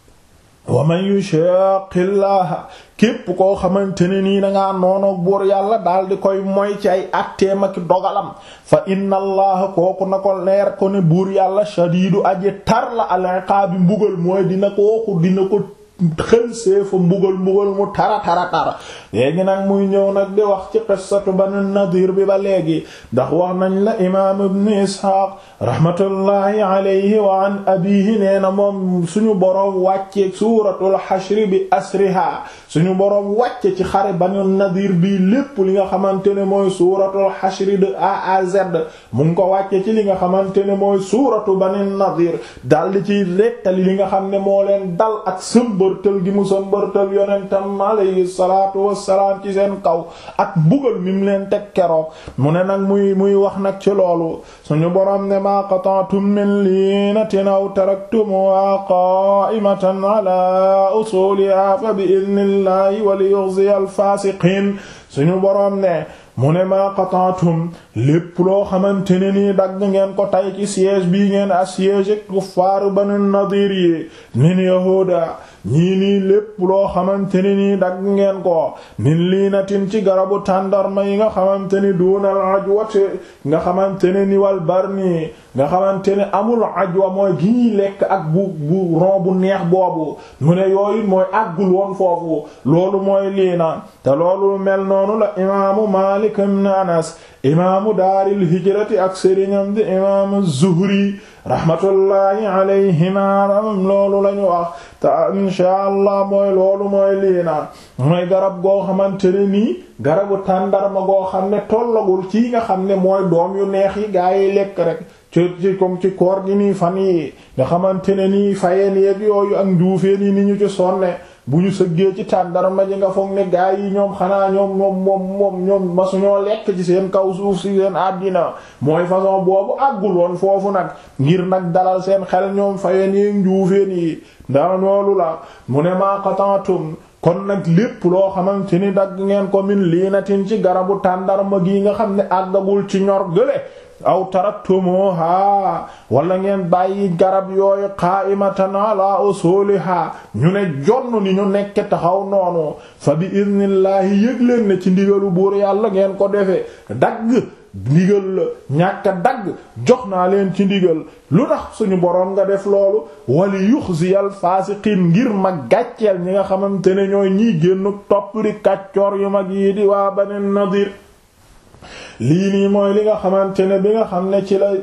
waman yushaqillaha képp koo xamante ne nii dangaa noonoog buur yàlla daal di koy moy ci ay atteem ak dogalam fa inna allaha kooku na ko leer ko ne buur yàlla shadiidu aji tar la al-iqaabi mbugal mooy dina kooku dina ko xël seefa mbugal mbugal mu tara tara tara léegi nag muy ñëw nag di wax ci qissatu banu nadir bi ba léegi ndax wax nañ la imaam ibn isxaaq rahmatullahi alayhi wa an abihi nee na moom suñu boroom wàcce suuratul xashri bi asriha suñu boroom wàcce ci xare banu nadir bi lépp li nga xamante ne mooy suuratul xashri de A à Z mu ngi ko wàcce ci li nga xamante ne mooy suuratu banu nadir daldi ci rettali li nga xam ne moo leen dal ak sëmbërtël gi mu sëmbërtël yonentam alayhi salaatu wassalaam ci seen kaw ak mbugal mi mu leen teg keroog mu ne nag muy muy wax nag ci loolu suñu boroom ne maa qata'tum min liinatin aw taraktumuha qaa'imatan ala usuliha fa bi idnillah idnillahi wa liyukhziya al-fasiqin suñu boroom ne mu ne maa qata'tum lépp loo xamante ne nii dagg ngeen ko tay ci siège bii ngeen assiégé kuffaaru Banu Nadir yi min yahuda ñii nii lépp loo xamante ne nii dagg ngeen ko min liinatin ci garabu tàndarma yi nga xamante ni duunal ajwati nga xamante ne ni wal barni nga xamante ne amul ajwa mooy gi ñuy lekk ak bu bu ron bu neex boobu mu ne yooyu mooy àggul woon foofu loolu mooy liina te loolu mel noonu la imaamu Maalik ibn Anas imaamu daaril hijrati ak sëriñam di imaamu Zuhri rahmatullahi alayhima ramam loolu lañu wax te inshaa allah mooy loolu mooy liina mooy garab goo xamante ne nii garabu tàndarma goo xam ne tollagul ci nga xam ne mooy doom yu neex yi gaa yi lekk rek ci ci comme ci koor gi nii fan yi nga xamante ne nii fayeen yeeg yooyu ak njuufeen yi ni ñu ci sonne bu ñu sëggee ci tàndarma ji nga foog ne gaa yi ñoom xanaa ñoom moom moom moom ñoom masuñoo lekk ci seen kaw suuf si seen àddina mooy façon boobu àggul woon foofu nag ngir nag dalal seen xel ñoom fayeen yi njuufeen yi ndax loolu la mu ne maa qatantum kon nag lépp loo xamante ni dagg ngeen ko min liinatin ci garabu tàndarma gi nga xam ne àggagul ci ñor gële aw taraktumuha wala ngeen bàyyi garab yooyu qaa'imatan ala usuliha ñu ne jonn ni ñu nekk taxaw noonu fa bi idnillahi yëg leen ne ci ndigalu buur yàlla ngeen ko defee dagg ndigal la ñàkk a dagg jox naa leen ci ndigal lu tax suñu boroom nga def loolu wali yuxziyal faasiqiin ngir ma gàcceel ñi nga xamante ne ñooy ñiy génn topp di kàccoor yu mag yi di waa Bani Nadir lii nii mooy li nga xamante ne bi nga xam ne ci la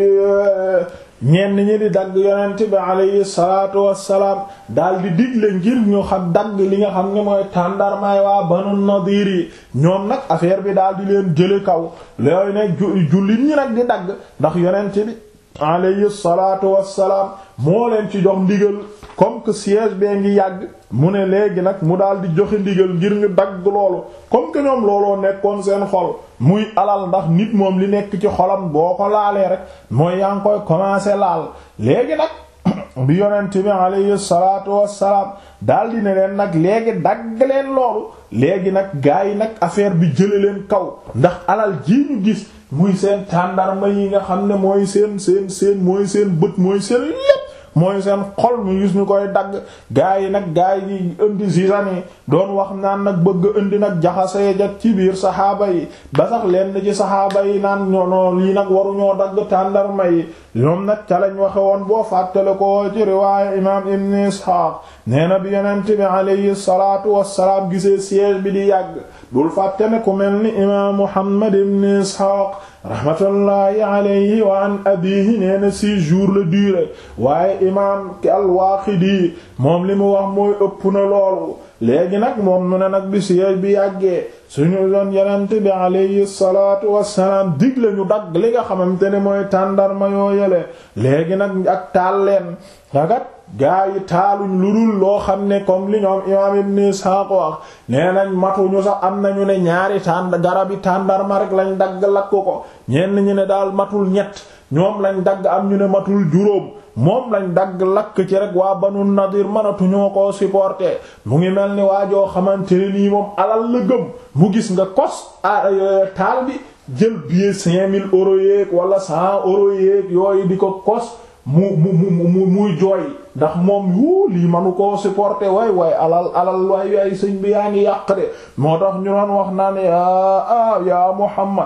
ñenn ñi di dagg yonent bi alayhi salaatu wassalaam daal di digle ngir ñu xam dagg li nga xam ne mooy tàndarmaay waa Banu Nadir yi ñoom nag affaire bi daal di leen jële kaw looy ne jullit ñi nag di dagg ndax yonent bi alayhi salaatu wassalaam moo leen ci jox ndigal comme que siège bee ngi yàgg mu ne léegi nag mu daal di joxe ndigal ngir ñu dagg loolu comme que ñoom looloo nekkoon seen xol muy alal ndax nit moom li nekk ci xolam boo ko laalee rek mooy yaa ngi koy commencer laal léegi nag bi yonent bi alayhi salaatu wassalaam daal di ne leen nag léegi dagg leen loolu léegi nag gaa yi nag affaire bi jële leen kaw ndax alal ji ñu gis muy seen tàndarma yi nga xam ne mooy seen seen seen mooy seen bët mooy seen lépp mooy seen xol mu gis ñu koy dagg gaa yi nag gaa yi indi sisani doon wax naan nag bëgg indi nag jaxasee jak ci biir saxaaba yi ba sax lenn ci saxaaba yi naan ñono lii nag waruñoo dagg tàndarma yi ñoom nag ca lañ waxe woon boo fàttale ko ci riwaaya imaam ibn Isxaaq nee na bi yonent bi alayhi salaatu wassalaam gisee siège bi di yàgg bul fàtte ne ku mel ni imaam Muhammad ibn Isxaaq rahmatullahi alayhi wa an abihi nee na six jours la durée waaye imaam al-Waaqidi moom li mu wax mooy ëpp na loolu léegi nag moom mu ne nag bi siège bi yàggee suñu doon yenente bi alayhi salaatu wassalaam digle ñu dagg li nga xamante ne mooy tàndarma yoo yele léegi nag ak taal leen agat gaa yi taaluñ lu dul loo xam ne comme li ñoom imaam ibn Ishaq wax nee nañ matuñu sax am nañu ne ñaari tànd garabi tàndarma rek lañ dagg lakk ko ñenn ñu ne daal matul ñett ñoom lañ dagg am ñu ne matul juróom moom lañ dagg lakk ci rek waa Banu Nadir mënatuñoo koo supporter mu ngi mel ni waajoo xamante ne nii moom alal la gëm mu gis nga kos taal bi jël billet cinq mille euros yeeg wala cent euros yeeg yooyu di ko kos mu mu mu mu muy jooy ndax moom yu lii manu koo supporter waay waay alal alal waay waay sëñ bi yaa ngi yàq de moo tax ñu doon wax naa ne ah yaa Muhammad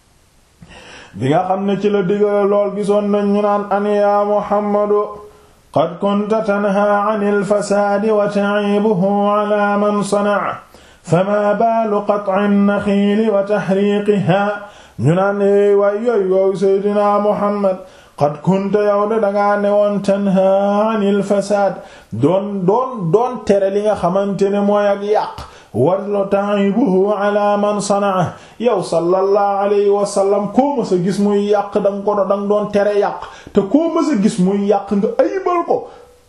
bi nga xam ne ci la digale lool gisoon nañ ñu naan an yaa Muhammadu qad kunta tanha anil fasaadi wa ta'ibuhu ala man sana'a fama baalu qat'i an-naxiili wa tahriiqiha ñu naan waay yooyu yooyu Seydina Muhammad qad kunta yow de dangaa newoon tanha anil fasaad doon doon doon tere li nga xamante ne mooy ak yàq wala ta'ibuhu ala man sanaa yow sallallahu alayhi wa sallam koo ma sa gis muy yàq da nga ko da nga doon tere yàq te koo ma sa gis muy yàq nga ayibal ko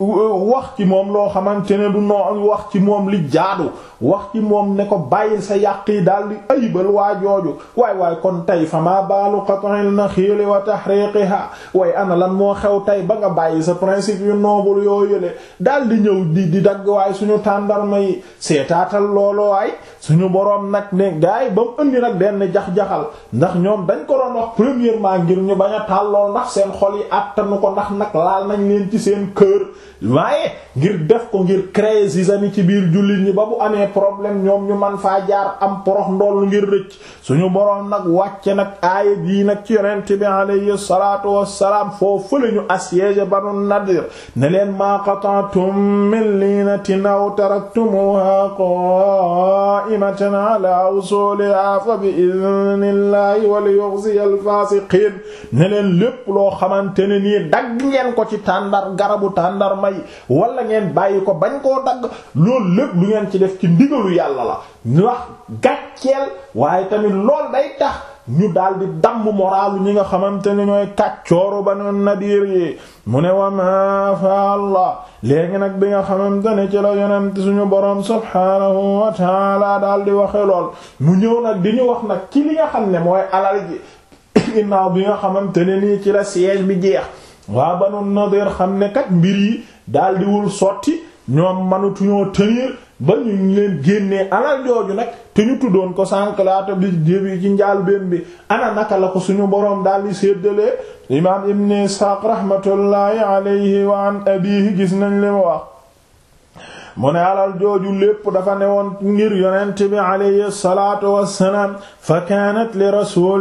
wax ci moom loo xamante ne du noo wax ci moom li jaadu wax ci moom ne ko bàyyil sa yàq yi daal di ayibal waa jooju waay waay kon tey fa maa baalu qat'il naxiili wa tahriqiha way ana lan moo xew tey ba nga bàyyi sa principe yu noble yoo yële daal di ñëw di di dagg waaye suñu tàndarma yi seetaatal looloo waay suñu boroom nag ne gaay ba mu indi nag benn jax-jaxal ndax ñoom dañ ko doon wax premièrement ngir ñu bañ a taal lool ndax seen xol yi àttanu ko ndax nag laal nañ leen ci seen kër waaye ngir def ko ngir créer zizanie ci biir jullit ñi ba bu amee problème ñoom ñu man faa jaar am porox ndoll ngir rëcc suñu boroom nag wàcce nag aaya bii nag ci yonent bi alayhi salaatu wassalaam foofu la ñu assiégé Banu Nadir ne leen maa qata'tum min linatin aw taraktumuha qa'imatan ala usuliha fa bi idnillahi wa liyukhziya al-fasiqin ne leen lépp loo xamante ne nii dagg ngeen ko ci tàndar garabu tàndar may wala ngeen bàyyi ko bañ koo dagg loolu lépp lu ngeen ci def ci ndigalu yàlla la ñu wax gàcceel waaye tamit lool day tax ñu daldi damm moraalu ñi nga xamante ne ñooy kàccooru Banu Nadir yi mu ne wa ma fa Allah léegi nag bi nga xamante ne ci la yonent suñu boroom subhaanahu wa taala daldi waxe lool mu ñëw nag di ñu wax nag ci li nga xam ne mooy alal ji ginnaaw bi nga xamante ne nii ci la siège bi jeex waa Banu Nadir xam ne kat mbir yi daldiwul sotti ñoom mënatuñoo tenir ba ñu leen génnee alal jooju nag te ñu tuddoon ko sànq laata bi jébi ci njaal benn bi ana naka la ko suñu boroom daldi séddalee imaam Ibn Isxaaq rahmatullahi alayhi wa an abihi gis nañ li mu wax mu ne alal jooju lépp dafa newoon ngir yonent bi alayhi salaatu wassalaam fa kaanat li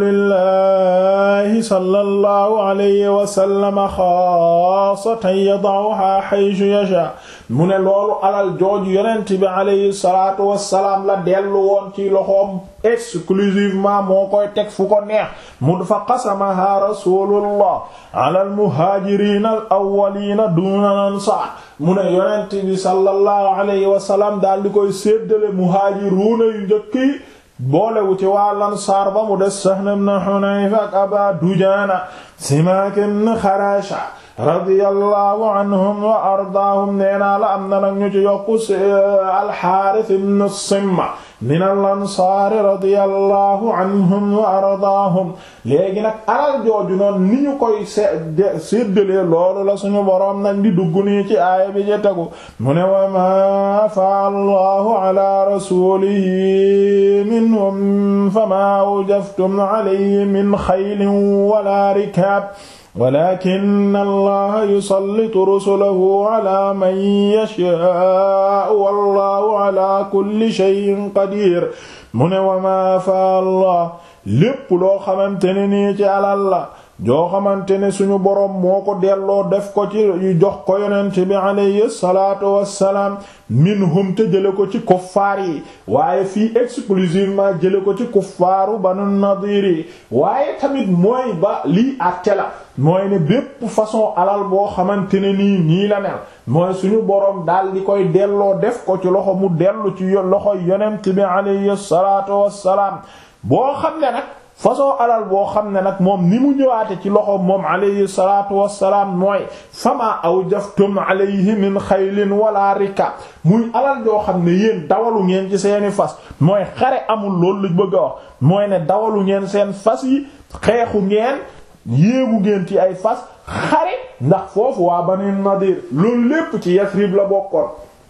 rasulillahi sallallahu alayhi wa sallam xaasatan yada'uha haythu yasha mu ne loolu alal jooju yonent bi alayhi salaatu wassalaam la dellu woon ci loxoom exclusivement moo koy teg fu ko neex mu fa qasamaha rasulullah ala almuhaajiriina al awwaliina duuna al ansaar mu ne yonent bi sallallahu alayhi wa sallam daal di koy séddale muhaajiruuna yu njëkk yi boolewu ci waa lansaar ba mu des Sahl ibn Hunayf ak Aba Dujaana Simaak ibn Xarasha radiyallahu anhum wa ardaahum neenaa la am na nag ñu ci yokku al-Haaris ibn Simma min al-ansaar radiyallahu anhum wa ardaahum léegi nag alal jooju noonu ni ñu koy séddalee loolu la suñu boroom nag di dugg nii ci aaya bi ci tegu mu ne wa maa afa allahu ala rasulihi minhum famaa awjaftum alayhi min xaylin wala rikaab walakin allaha yusallitu rusulahu ala man yashaa'u wallahu ala kulli shay'in qadir mu ne wa ma fa allah lépp loo xamante ne nii ci alal la joo xamante ne suñu boroom moo ko delloo def ko ci jox ko yonent bi alayhi salaatu wassalaam minhum te jële ko ci kuffaar yi waaye fii exclusivement jële ko ci kuffaaru banu nadir yi waaye tamit mooy ba lii àtte la mooy ne bépp façon alal boo xamante ne nii nii la mel mooy suñu boroom daal di koy delloo def ko ci loxo mu dellu ci loxo yonent bi alayhi salaatu wassalaam boo xam ne nag façon alal boo xam ne nag moom ni mu ñëwaate ci loxo moom alayhi salaatu wassalaam mooy fama awjaftum alayhi min xaylin wala rikab muy alal joo xam ne yéen dawalu ngeen ci seeni fas mooy xare amul loolu lu bëgg a wax mooy ne dawalu ngeen seen fas yi xeexu ngeen yéegu ngeen ci ay fas xare ndax foofu waa Banu Nadir loolu lépp ci Yasrib la bokkoon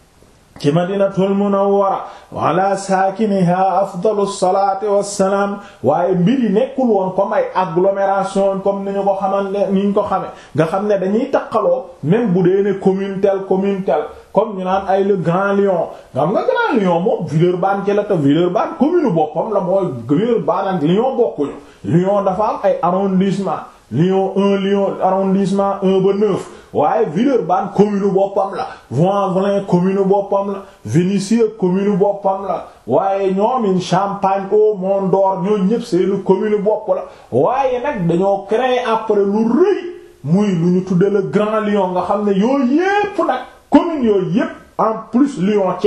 ci madinatul munawwara wala saakiniha afdalu salaati wassalaam waaye mbir yi nekkul woon comme ay agglomération comme ni ñu ko xamante ni ñu ko xame nga xam ne dañuy taqaloo même bu dee ne commune tel commune tel comme ñu naan ay le Grand Lyon nga xam nga Grand Lyon moom Villeurbanne ci la te Villeurbanne commune boppam la mooy Villeurbanne ak Lyon bokkuñu Lyon dafa am ay arrondissement Lyon 1 Lyon arrondissement 1 ba 9 waaye Villeurbanne commune boppam la Voie-en-Velin commune boppam la Vénissieux commune boppam la waaye ñoomin Champagne au Mont d'Or ñoo ñëpp seeni commune bopp la waaye nag dañoo créer après lu rëy muy lu ñu tudde le Grand Lyon nga xam ne yooyu yépp nag commune yooyu yépp en plus Lyon ci la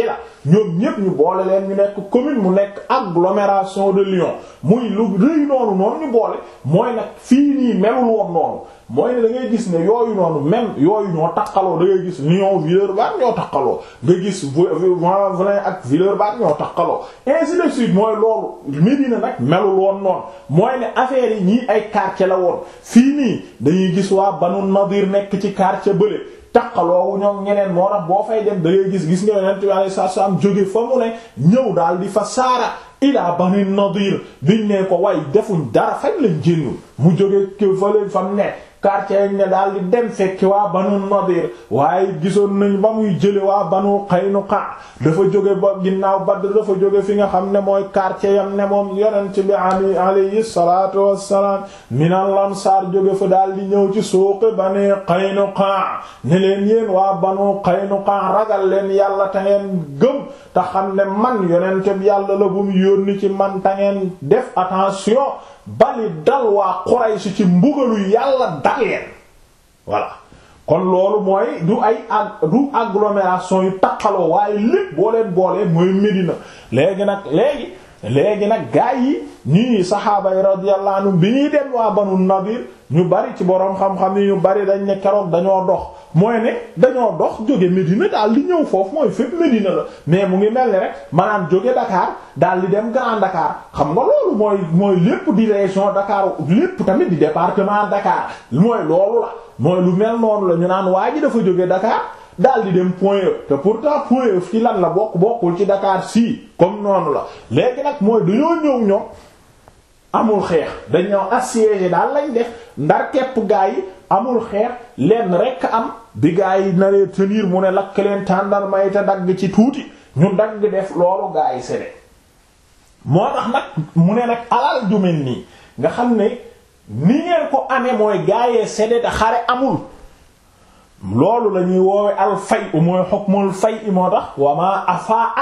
ñoom ñépp ñu boole leen ñu nekk commune mu nekk agglomération de Lyon muy lu rëy noonu noonu ñu boole mooy nag fii nii melul woon noonu mooy ne da ngay gis ne yooyu noonu même yooyu ñoo takkaloo da ngay gis Lyon Villeurbanne ñoo takkaloo nga gis Vannes ak Villeurbanne ñoo takkaloo ainsi de suite mooy loolu Médina nag melul woon noonu mooy ne affaire yi ñii ay quartier la woon fii nii dañuy gis waa Banu Nadir nekk ci quartier bële takkaloowu ñoom ñeneen moo tax boo fay dem da ngay gis gis nga Yonent bi sallallahu alayhi wasallam jóge fa mu ne ñëw daal di fa saara ilaa Bani Nadir biñ ne ko way defuñ dara fañ lañ génnul mu jóge k fa leen fam ne quartier ne daal di dem fekki waa banu Nadir waaye gisoon nañ ba muy jële waa banu Qaynuqa dafa jóge ba ginnaaw Badr dafa jóge fi nga xam ne mooy quartier yam ne moom yonent bi ali alayhi salatu wassalaam minal Ansaar jóge fa daal di ñëw ci suuqi bani Qaynuqa ne leen yéen waa banu Qaynuqa ragal leen yàlla te ngeen gëm te xam ne man yonent bi yàlla la bu mu yónni ci man te ngeen def attention bali dal waa Quraysh ci mbugalu yàlla dal leen voilà kon loolu mooy du ay ag du agglomération yu takkaloo waaye lépp boo leen boolee mooy Médina léegi nag léegi léegi nag gaa yi ñii saxaaba yi radiyallahu anhum bi ñuy dem waa Banu Nadir ñu bari ci boroom xam-xam yi ñu bari dañ ne keroog dañoo dox mooy ne dañoo dox jóge Médina daal di ñëw foofu mooy fépp Médina la mais mu ngi mel ni rek maanaam jóge Dakar daal di dem Grand Dakar xam nga loolu mooy mooy lépp di région Dakar lépp tamit di département Dakar mooy loolu la mooy lu mel noonu la ñu naan waa ji dafa jóge Dakar daal di dem Point E te pourtant Point E ci lan la bokk bokkul ci Dakar si comme noonu la léegi nag mooy dañoo ñëw ñoom amul xeex dañoo assiégé daal lañ def ndar képp gaa yi amul xeex lenn rekk am bi gaa yi naree tenir mu ne lakk leen tàndal may te dagg ci tuuti ñu dagg def loolu gaa yi sede moo tax nag mu ne nag alal ju mel nii nga xam ne ni ngeen ko amee mooy gaayee sede te xare amul loolu la ñuy woowe al fay u mooy hukmul fay i moo tax wama afaa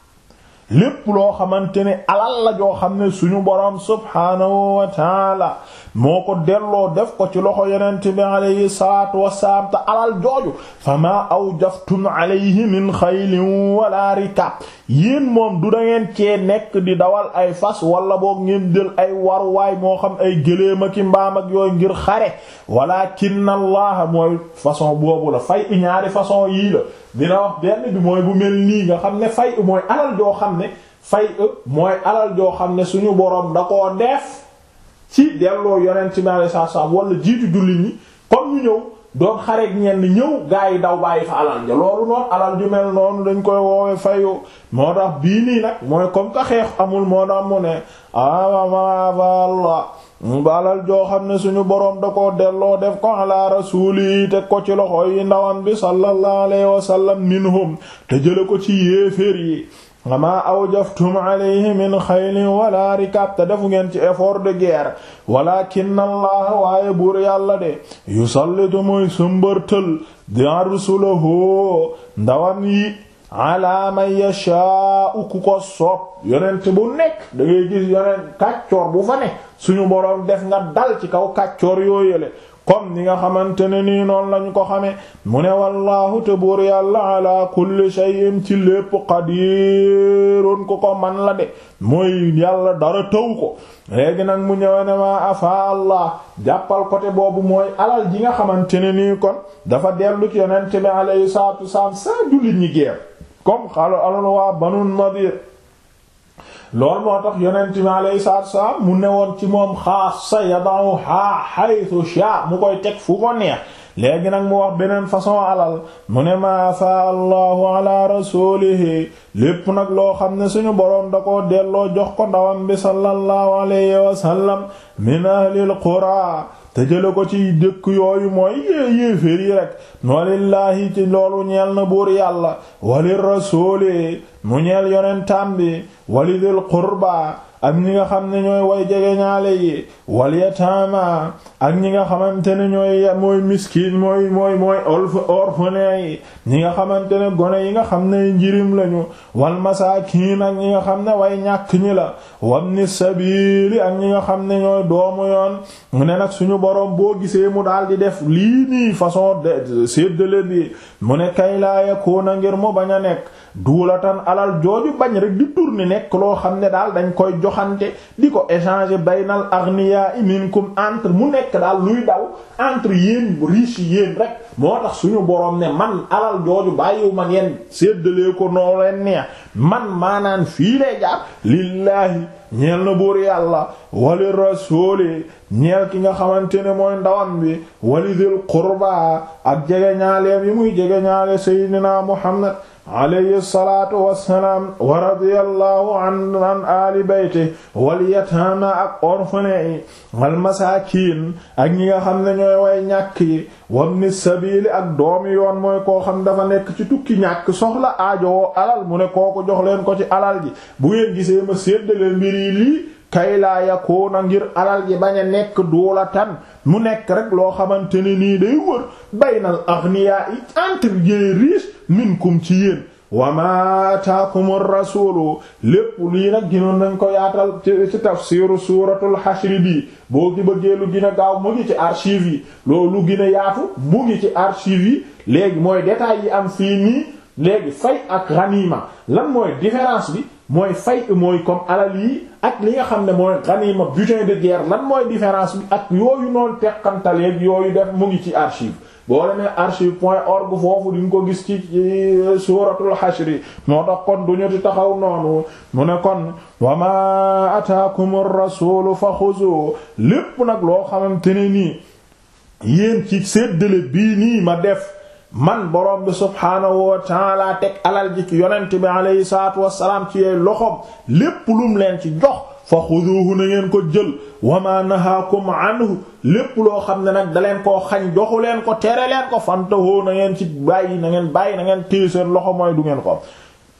lépp loo xamante ne alal la joo xam ne suñu boroom subhaanahu wa taala moo ko delloo def ko ci loxo yonent bi alayhi salaatu wassalaam te alal jooju fama awjaftum alayhi min xaylin wala rikab yéen moom du da ngeen cee nekk di dawal ay fas wala boog ngeen jël ay waruwaay moo xam ay gëléem ak mbaam ak yooyu ngir xare walakinna allaha mooy façon boobu la fay i ñaari façon yii la dina wax benn bi mooy bu mel nii nga xam ne fay mooy alal joo xam ne fay mooy alal joo xam ne suñu boroom da koo def ci delloo yonent bi alayhi salaam wala jiitu jullit ñi comme ñu ñëw doon xareek ñenn ñëw gaa yi daw bàyyi fa alal ja loolu noonu alal ju mel noonu dañ koy woowe fayu moo tax bii nii nag mooy comme que xeex amul moo tax mu ne awamavalla ba alal joo xam ne suñu boroom da ko delloo def ko ala rasuli teg ko ci loxo yi ndawam bi sallallahu alayhi wa sallam minhum te jële ko ci yéeféer yi wama awjaftum alayhi min xaylin wala rikab te defu ngeen ci effort de guerre walakin allah waaye buur yàlla de yusallitu muy sëmbërtël di arsulahu ndawam yi ala man yashaa'u ku ko soob yonent bu nekk da ngay gis yonent kàccoor bu fa ne suñu boroom def nga dal ci kaw kàccoor yooyele comme ni nga xamante ne nii noonu lañu ko xame mu ne wallaahu te buur yàlla ala kulli shay'in ci lépp qadirun ku ko man la de mooy yàlla dara tëw ko léegi nag mu ñëwe ne ma afa allah jàppal côté boobu mooy alal ji nga xamante ne nii kon dafa dellu ci yonent bi alayhi salaatu wasalaam sa jullit ñi geer comme xalo alal waa banu nadir loolu moo tax yonent bi alayhi salaatu wassalaam mu newoon ci moom xaasa yada'u ha haythu sha mu koy teg fu ko neex léegi nag mu wax beneen façon alal mu ne ma fa allahu ala rasulihi lépp nag loo xam ne suñu boroom da ko delloo jox ko ndawam bi sallallahu alayhi wa sallam min ahlil qura te jële ko ci dëkk yooyu mooy yéeféer yi rek walillaahi ci loolu ñeel na buur yàlla walir rasuli mu ñeel yonentam bi walidil qurba ak ñi nga xam ne ñooy way jege ñaale yi wal yataama ak ñi nga xamante ne ñooy mooy miskin mooy mooy mooy orphelin yi ñi nga xamante ne gone yi nga xam ne njirim lañu wal masaakiin ak ñi nga xam ne way ñàkk ñi la wabni sabiili ak ñi nga xam ne ñooy doomu yoon mu ne nag suñu boroom boo gisee mu daal di def lii nii façon de séddale bi mu ne kay laa yakuuna ngir mu bañ a nekk duulatan alal jooju bañ rek di tourner nekk loo xam ne daal dañ koy joxante di ko échanger baynal aghniya minkum entre mu nekk daal luy daw entre yéen riche yéen rek moo tax suñu boroom ne man alal jooju bàyyiwu ma ngeen séddalee ko noo leen neex man maanaan fii lay jaar lillaahi ñeel na buur yàlla wali rasuuli ñeel ki nga xamante ne mooy ndawam bi wali dil qurba ak jege ñaaleem yi muy jege ñaale seydina muhammad alayhi salaatu wassalaam wa radiyallahu an an aali bayti wal yataama ak orphelin yi wal masaakiin ak ñi nga xam ne ñooy way ñàkk yi wabni sabiili ak doomi yoon mooy koo xam dafa nekk ci tukki ñàkk soxla aajowoo alal mu ne kooku jox leen ko ci alal ji bu ngeen gisee ma séddale mbir yi lii kay laa yakuuna ngir alal ji bañ a nekk duula tan mu nekk rek loo xamante ne nii day wër baynal aghniyaa yi entre les riches minkum ci yéen wa ma ataakum ar-rasuulu lépp lii nag ginoon nañ ko yaatal ci tafsiru suuratul xashri bi boo gi bëggee lu gën a gaaw mu ngi ci archive yi loolu gën a yaatu mu ngi ci archive yi léegi mooy détails yi am fii nii léegi fay ak ganima lan mooy différence bi mooy fay mooy comme alal yi ak li nga xam ne mooy ganima butin de guerre lan mooy différence bi ak yooyu noonu teqantaleeg yooyu def mu ngi ci archive boo demee archive point org foofu di nga ko gis ci suuratul xashri moo tax kon duñu di taxaw noonu mu ne kon wa ma ataakum ar-rasuulu fa xuzu lépp nag loo xamante ne nii yéen ci séddale bii nii ma def man borom bi subhaanahu wa taala teg alal ji ci yonent bi alayhi salaatu wassalaam ci yey loxom lépp lum leen ci jox fa xuduuhu na ngeen ko jël wa ma nahaakum anhu lépp loo xam ne nag da leen koo xañ joxu leen ko tere leen ko fantahoo na ngeen ci bàyyi na ngeen bàyyi na ngeen téye seen loxo mooy du ngeen ko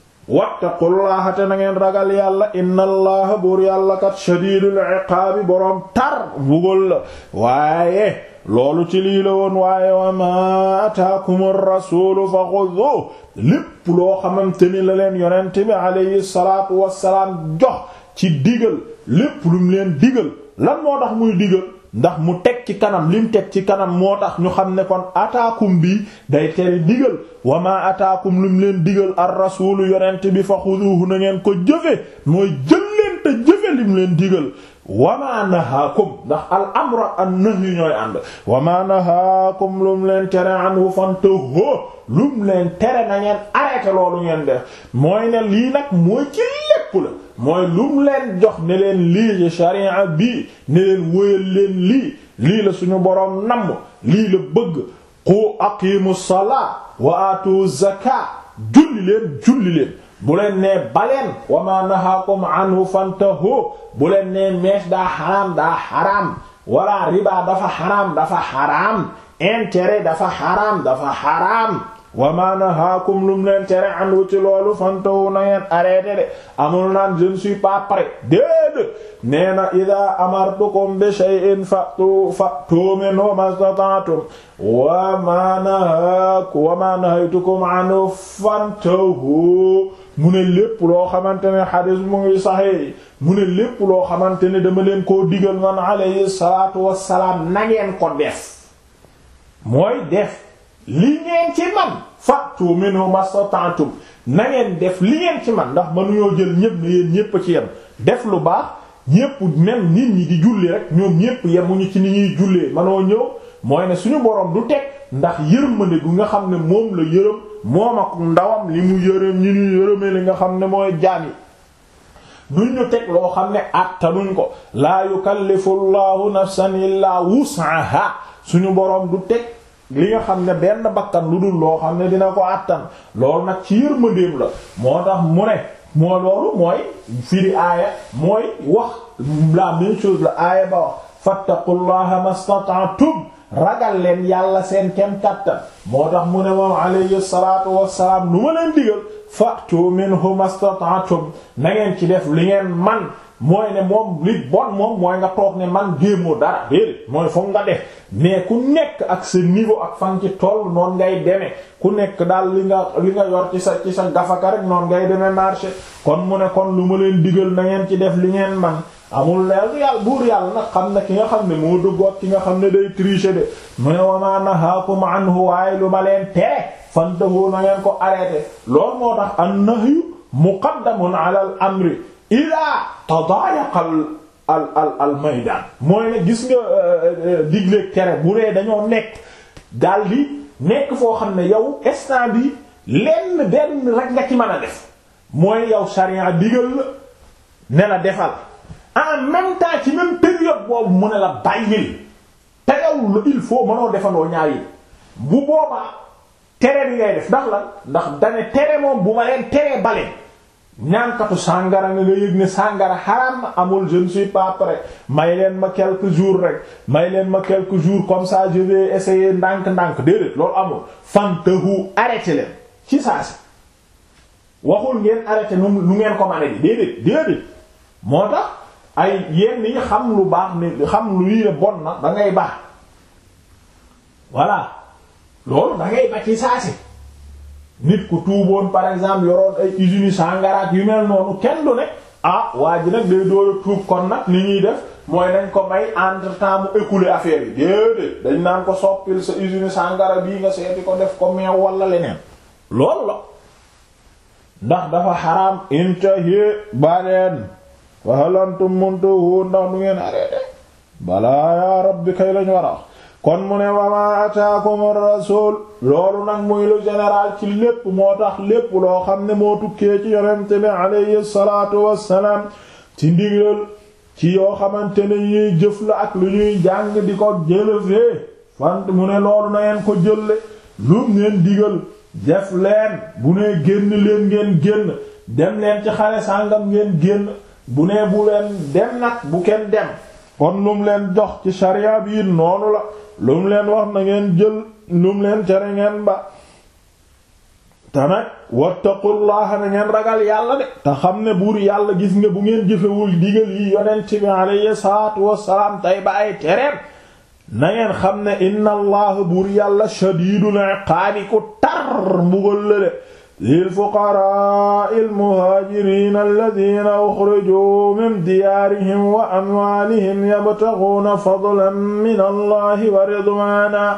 wattaqullaha te na ngeen ragal yàlla inna allaha buur yàlla kat shadiidul iqaabi boroom tar bugal la waaye loolu ci lii la woon waaye wa ma ataakum ar-rasuulu fa xuduuhu lépp loo xamante ni la leen yonent bi alayhi salaatu wassalaam jox ci digal lépp lu mu leen digal lan moo tax muy digal ndax mu teg ci kanam lim teg ci kanam moo tax ñu xam ne kon ataakum bi day tere digal wa ma ataakum lu mu leen digal ar rasuulu yonent bi fa xuduuhu na ngeen ko jëfe mooy jël leen te jëfe lim leen digal wa ma nahaakum ndax al amru an nahyu ñooy ànd wa ma nahaakum lu mu leen tere anhu fantahu lu mu leen tere na ngeen arrêté loolu ngeen def mooy ne lii nag mooy ci lépp la mooy lum leen jox ne leen lii ci sharia bii ne leen wóyal leen lii lii la suñu boroom namm lii la bëgg qu aqimu salaa wa aatu zaka julli leen julli leen bu leen nee baleen wa ma nahaakum anhu fantahu bu leen nee mees daa xaraam daa xaraam wala riba dafa xaraam dafa xaraam intérêt dafa xaraam dafa xaraam wa ma nahaakum lum leen tere anhu ci loolu fantahu na ngeen arrêté de amul naan je ne suis pas prêt déedéet nee na ida amartukum bi shay'in fatu fatu minhu mastata'tum wa ma nahaakum wa ma nahaytukum anhu fantahu mu ne lépp loo xamante ne xadis mu ngi saxee mu ne lépp loo xamante ne dama leen koo digal man alayhi salaatu wassalaam na ngeen ko def mooy def li ngeen ci man fatu minhu mastata'tum na ngeen def li ngeen ci man ndax mënuñoo jël ñépp ne yéen ñépp ci yem def lu baax ñépp même nit ñi di julli rek ñoom ñépp yemuñu ci ni ñuy jullee manoo ñëw mooy ne suñu boroom du teg ndax yërmande gu nga xam ne moom la yërëm moom ak ndawam li mu yërëm ñi ñu yërëmee li nga xam ne mooy jaam yi duñ ñu teg loo xam ne attanuñ ko laa yukallifu llahu nafsan illaa wus'aha suñu boroom du teg li nga xam ne benn bakkan lu dul loo xam ne dina ko àttan loolu nag ci yërmandeem la moo tax mu ne moo loolu mooy firi aaya mooy wax la même chose la aaya ba wax fattaqullaha mastata'tum ragal leen yàlla seen kem kattan moo tax mu ne moom alayhi salatu wassalaam lu ma leen digal fa'tu minhu mastata'tum na ngeen ci def li ngeen man mooy ne moom li bon moom mooy nga toog ne man géemoo dara déedéet mooy foog nga def mais ku nekk ak sa niveau ak fan ci toll noonu ngay demee ku nekk daal li nga li nga yor ci sa ci sa gafaka rek noonu ngay demee marché kon mu ne kon lu ma leen digal na ngeen ci def li ngeen man amul leer yàlla buur yàlla nag xam na ki nga xam ne moo duggoot ki nga xam ne day tricher de mu ne wa ma nahaakum anhu waaye lu ma leen tere fantahu na ngeen ko arrêté loolu moo tax an nahyu muqaddamun ala al amri ila tadayaqa al al al maydaan mooy ne gis nga digleeg tere bu dee dañoo nekk daal di nekk foo xam ne yow instant bi lenn benn rek nga ci mën a def mooy yow sharia digal la ne la defal en même temps ci même période boobu mu ne la bàyyil te yow il faut mënoo defandoo ñaar yi bu boobaa tere bi ngay def ndax lan ndax dane tere moom bu ma leen teree baleen ñaankatu sàngara nga nga yëg ne sàngara xaram na amul je ne suis pas prêt may leen ma quelques jours rek may leen ma quelques jours comme ça je vais essayer ndànk-ndànk déedéet loolu amul fantahu arrêté leen ci saa si waxul ngeen arrêté nu nu ngeen ko mane bi déedéet déedéet moo tax ay yenn yi xam lu baax ni xam lu lii ne bon na da ngay baax voilà loolu da ngay ba ci saa si nit ku tuuboon par exemple yoroon ay usines sangaraat yu mel noonu kenn du ne ah waa ji nag day door a tuub kon nag li ñuy def mooy nañ ko may entre temps mu écouler affaire yi déedéet dañ naan ko soppil sa usine sangara bii nga seeti ko def ko meew wala leneen loolu la ndax dafa xaraam intahi baleen wa hal antum muntahu ndax du ngeen arrêté balaa yaa rabbi kay lañ war a wax kon mu ne wama ataakum ar-rasul loolu nag muy lu général ci lépp moo tax lépp loo xam ne moo tukkee ci yonente bi alayhi salaatu wassalaam ci ndigal ci yoo xamante ne ñuy jëf la ak lu ñuy jàng di ko jëlëfee fant mu ne loolu na ngeen ko jëlle lum neen digal def leen bu nee génn leen ngeen génn dem leen ci xare sàngam ngeen génn bu nee bu leen dem nag bu kenn dem kon lum leen jox ci sharia bi noonu la lum leen wax na ngeen jël lum leen tere ngeen ba te nag wattaqullaha na ngeen ragal yàlla de te xam ne buur yàlla gis nga bu ngeen jëfewul digal yi yonent bi alayhi salaatu wassalaam tey ba ay tereem na ngeen xam ne inna allaha buur yàlla shadiidul iqaabi ku tar mbugal la de lil fuqaraa'i al-muhaajiriina alladhiina uxrijuu min diyaarihim wa amwaalihim yabtaghuuna fadlan min allahi wa ridwaanan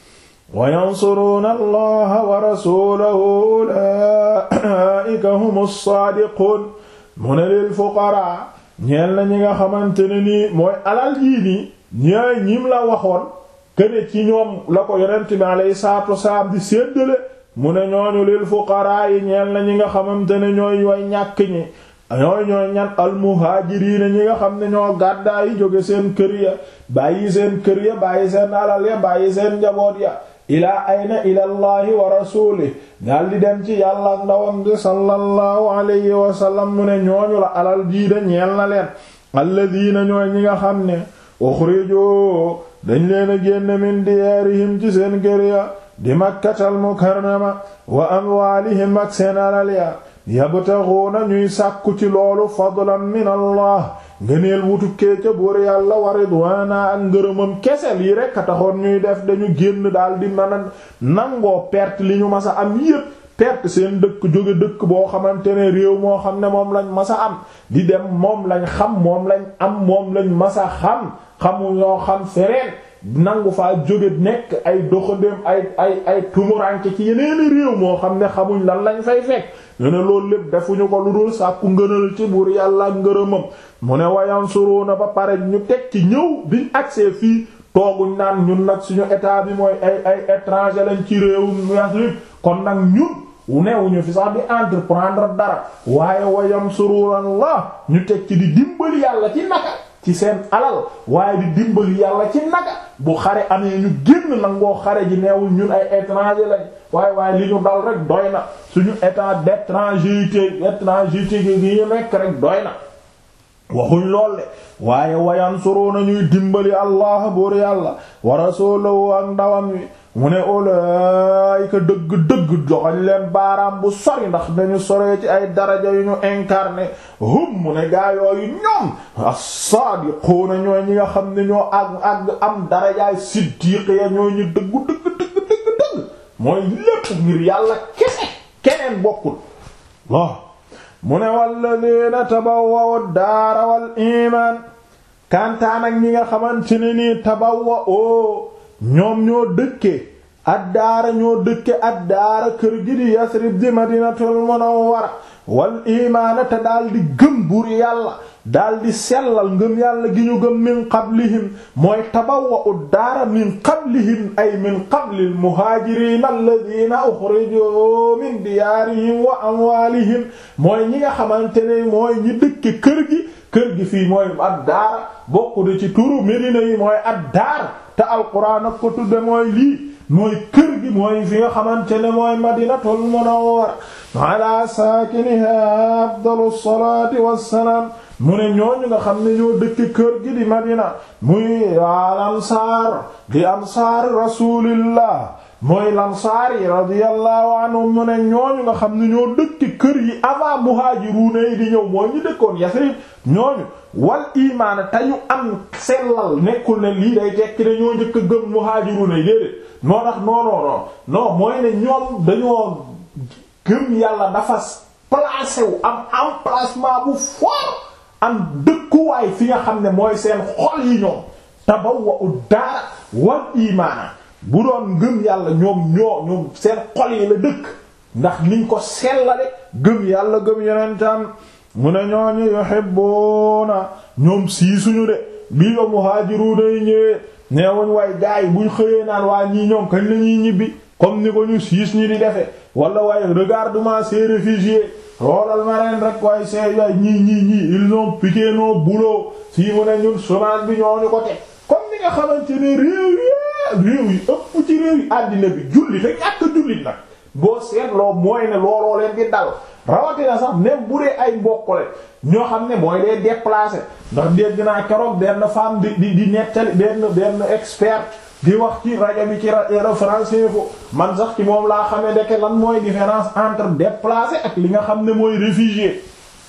wa yansuruuna allaha wa rasuulahu ulaa'ika humu saadiquun mu ne lil fuqaraa ñeel na ñi nga xamante ne nii mooy alal yii nii ñaay ñim la waxoon këne ci ñoom la ko yonent bi alayhi salaatu wasalaam di séddale mu ne ñooñu lil fuqaraa yi ñeel na ñi nga xamante ne ñooy way ñàkk ñi ñooy ñooy ñan almuhaajiriina ñi nga xam ne ñoo gàddaa yi jóge seen kër ya bàyyi seen kër ya bàyyi seen alal ya bàyyi seen njaboot ya ilaa ayna ilallahi wa rasuuli daal di dem ci yàlla ak ndawam di sallallahu alayhi wa sallam mu ne ñooñu la alal jii da ñeel na leen alladiina ñooy ñi nga xam ne uxrijoo dañ leen a génn min diyaarihim ci seen kër ya di makkatal mukarrama wa amwaalihim ak seen alal ya yabtaxuuna ñuy sàkku ci loolu fadlan min allah ngëneel wutukkee ca buur yàlla wa ridwaana ak ngërëmam kese lii rekk a taxoon ñuy def dañu génn daal di mën a nangoo perte li ñu masa am yépp perte seen dëkk jóge dëkk boo xamante ne réew moo xam ne moom lañ masa am di dem moom lañ xam moom lañ am moom lañ masa xam xamu ñoo xam fereen nangu faa jóge nekk ay doxandéem ay ay ay tumuranke ci yeneeni réew moo xam ne xamuñ lan lañ fay fekk ñu ne loolu lépp defuñu ko lu dul sàkku ngënal ci buur yàlla ak ngërëmam mu ne wayan suruna ba pare ñu teg ci ñëw biñ accès fii tooguñ naan ñun nag suñu état bi mooy ay ay étranger lañ ci réewum Afrique kon nag ñun newuñu fi sax di entreprendre dara waaye wayam surullah ñu teg ci di dimbali yàlla ci naka ci seen alal waaye di dimbali yàlla ci naka bu xare amee ñu génn nangoo xare ji neewul ñun ay étranger lañ waaye waaye li ñu dal rek doy na suñu état d'étrangeté étrangeté gi ñu nekk rek doy na waxuñ lool de waaye wayan suruna ñuy dimbali allah buur yàlla wa rasulahu ak ndawam wi mu ne ulaayika dëgg-dëgg joxañ leen baaraam bu sori ndax dañu soree ci ay daraja yu ñu incarné hum mu ne gaa yooyu ñoom as-saadiquuna ñooy ñi nga xam ne ñoo àgg àgg am darajaay siddiq ya ñooy ñu dëggu dëgg dëgg dëgg dëgg mooy lépp ngir yàlla kese keneen bokkul waaw mu ne walladina tabawwa'u daara wal iman kantaan ak ñi nga xamante ne nii tabawwa'u ñoom ñoo dëkke addaara ñoo dëkke addaara kër gi di Yasrib di Madinatul Munawwara wal imaana te daal di gëm buur yàlla daal di sellal ngëm yàlla gi ñu gëm min qablihim mooy tabawwa'u daara min qablihim ay min qablil muhaajiriin alladhiina uxrijuu min diyaarihim wa amwaalihim mooy ñi nga xamante ne mooy ñi dëkke kër gi kër gi fii mooy addaara bokku de ci turu Medina yi mooy addaar te alquran ak ko tudde mooy lii mooy kër gi mooy fi nga xamante ne mooy madinatul munawwara ala saakiniha afdalu salaati wassalaam mu ne ñooñu nga xam ne ñoo dëkk kër gi di madina muy al ansaar di ansaar rasulillah mooy lansaar yi radiyallahu anhum mu ne ñooñu nga xam ne ñoo dëkk kër yi avant muhaajiruuna yi di ñëw mooy ñu dëkkoon Yasrib ñooñu wal imaana te ñu am sellal nekkul ne lii day tekki ne ñoo njëkk a gëm muhaajiruuna yi déedéet noo tax non non non non mooy ne ñoom dañoo gëm yàlla dafa placé wu am emplacement bu fort am dëkkuwaay fi nga xam ne mooy seen xol yi ñoom tabawwa'u daara wal imaana bu doon gëm yàlla ñoom ñoo ñoom seen xol yi la dëkk ndax niñ ko sellale gëm yàlla gëm yonentam mu ne ñooñu yuhibbuna ñoom sii suñu de bii ba muhaajiruuna yi ñëwee neewuñ waay gaay buñ xëyee naan waa ñii ñoom kañ la ñuy ñibbi comme ni ko ñu siis ñi di defe wala waaye regarde-moi ces réfugiés xoolal ma leen rek waaye c'est waay ñii ñii ñii ils ont piqué nos boulots fii mu ne ñun chômage bi ñooñu ko teg comme ni nga xamante ne réew yi réew yi ëpp ci réew yi àddina bi julli te ñàkk jullit nag boo seetloo mooy ne looloo leen di dal rawatina sax même bu dee ay mbokkole ñoo xam ne mooy day déplacé ndax dégg naa keroog benn femme di di di nettali benn benn expert di wax ci rajo bi ci rajo France Info man sax ci moom laa xamee deke lan mooy différence entre déplacé ak li nga xam ne mooy réfugié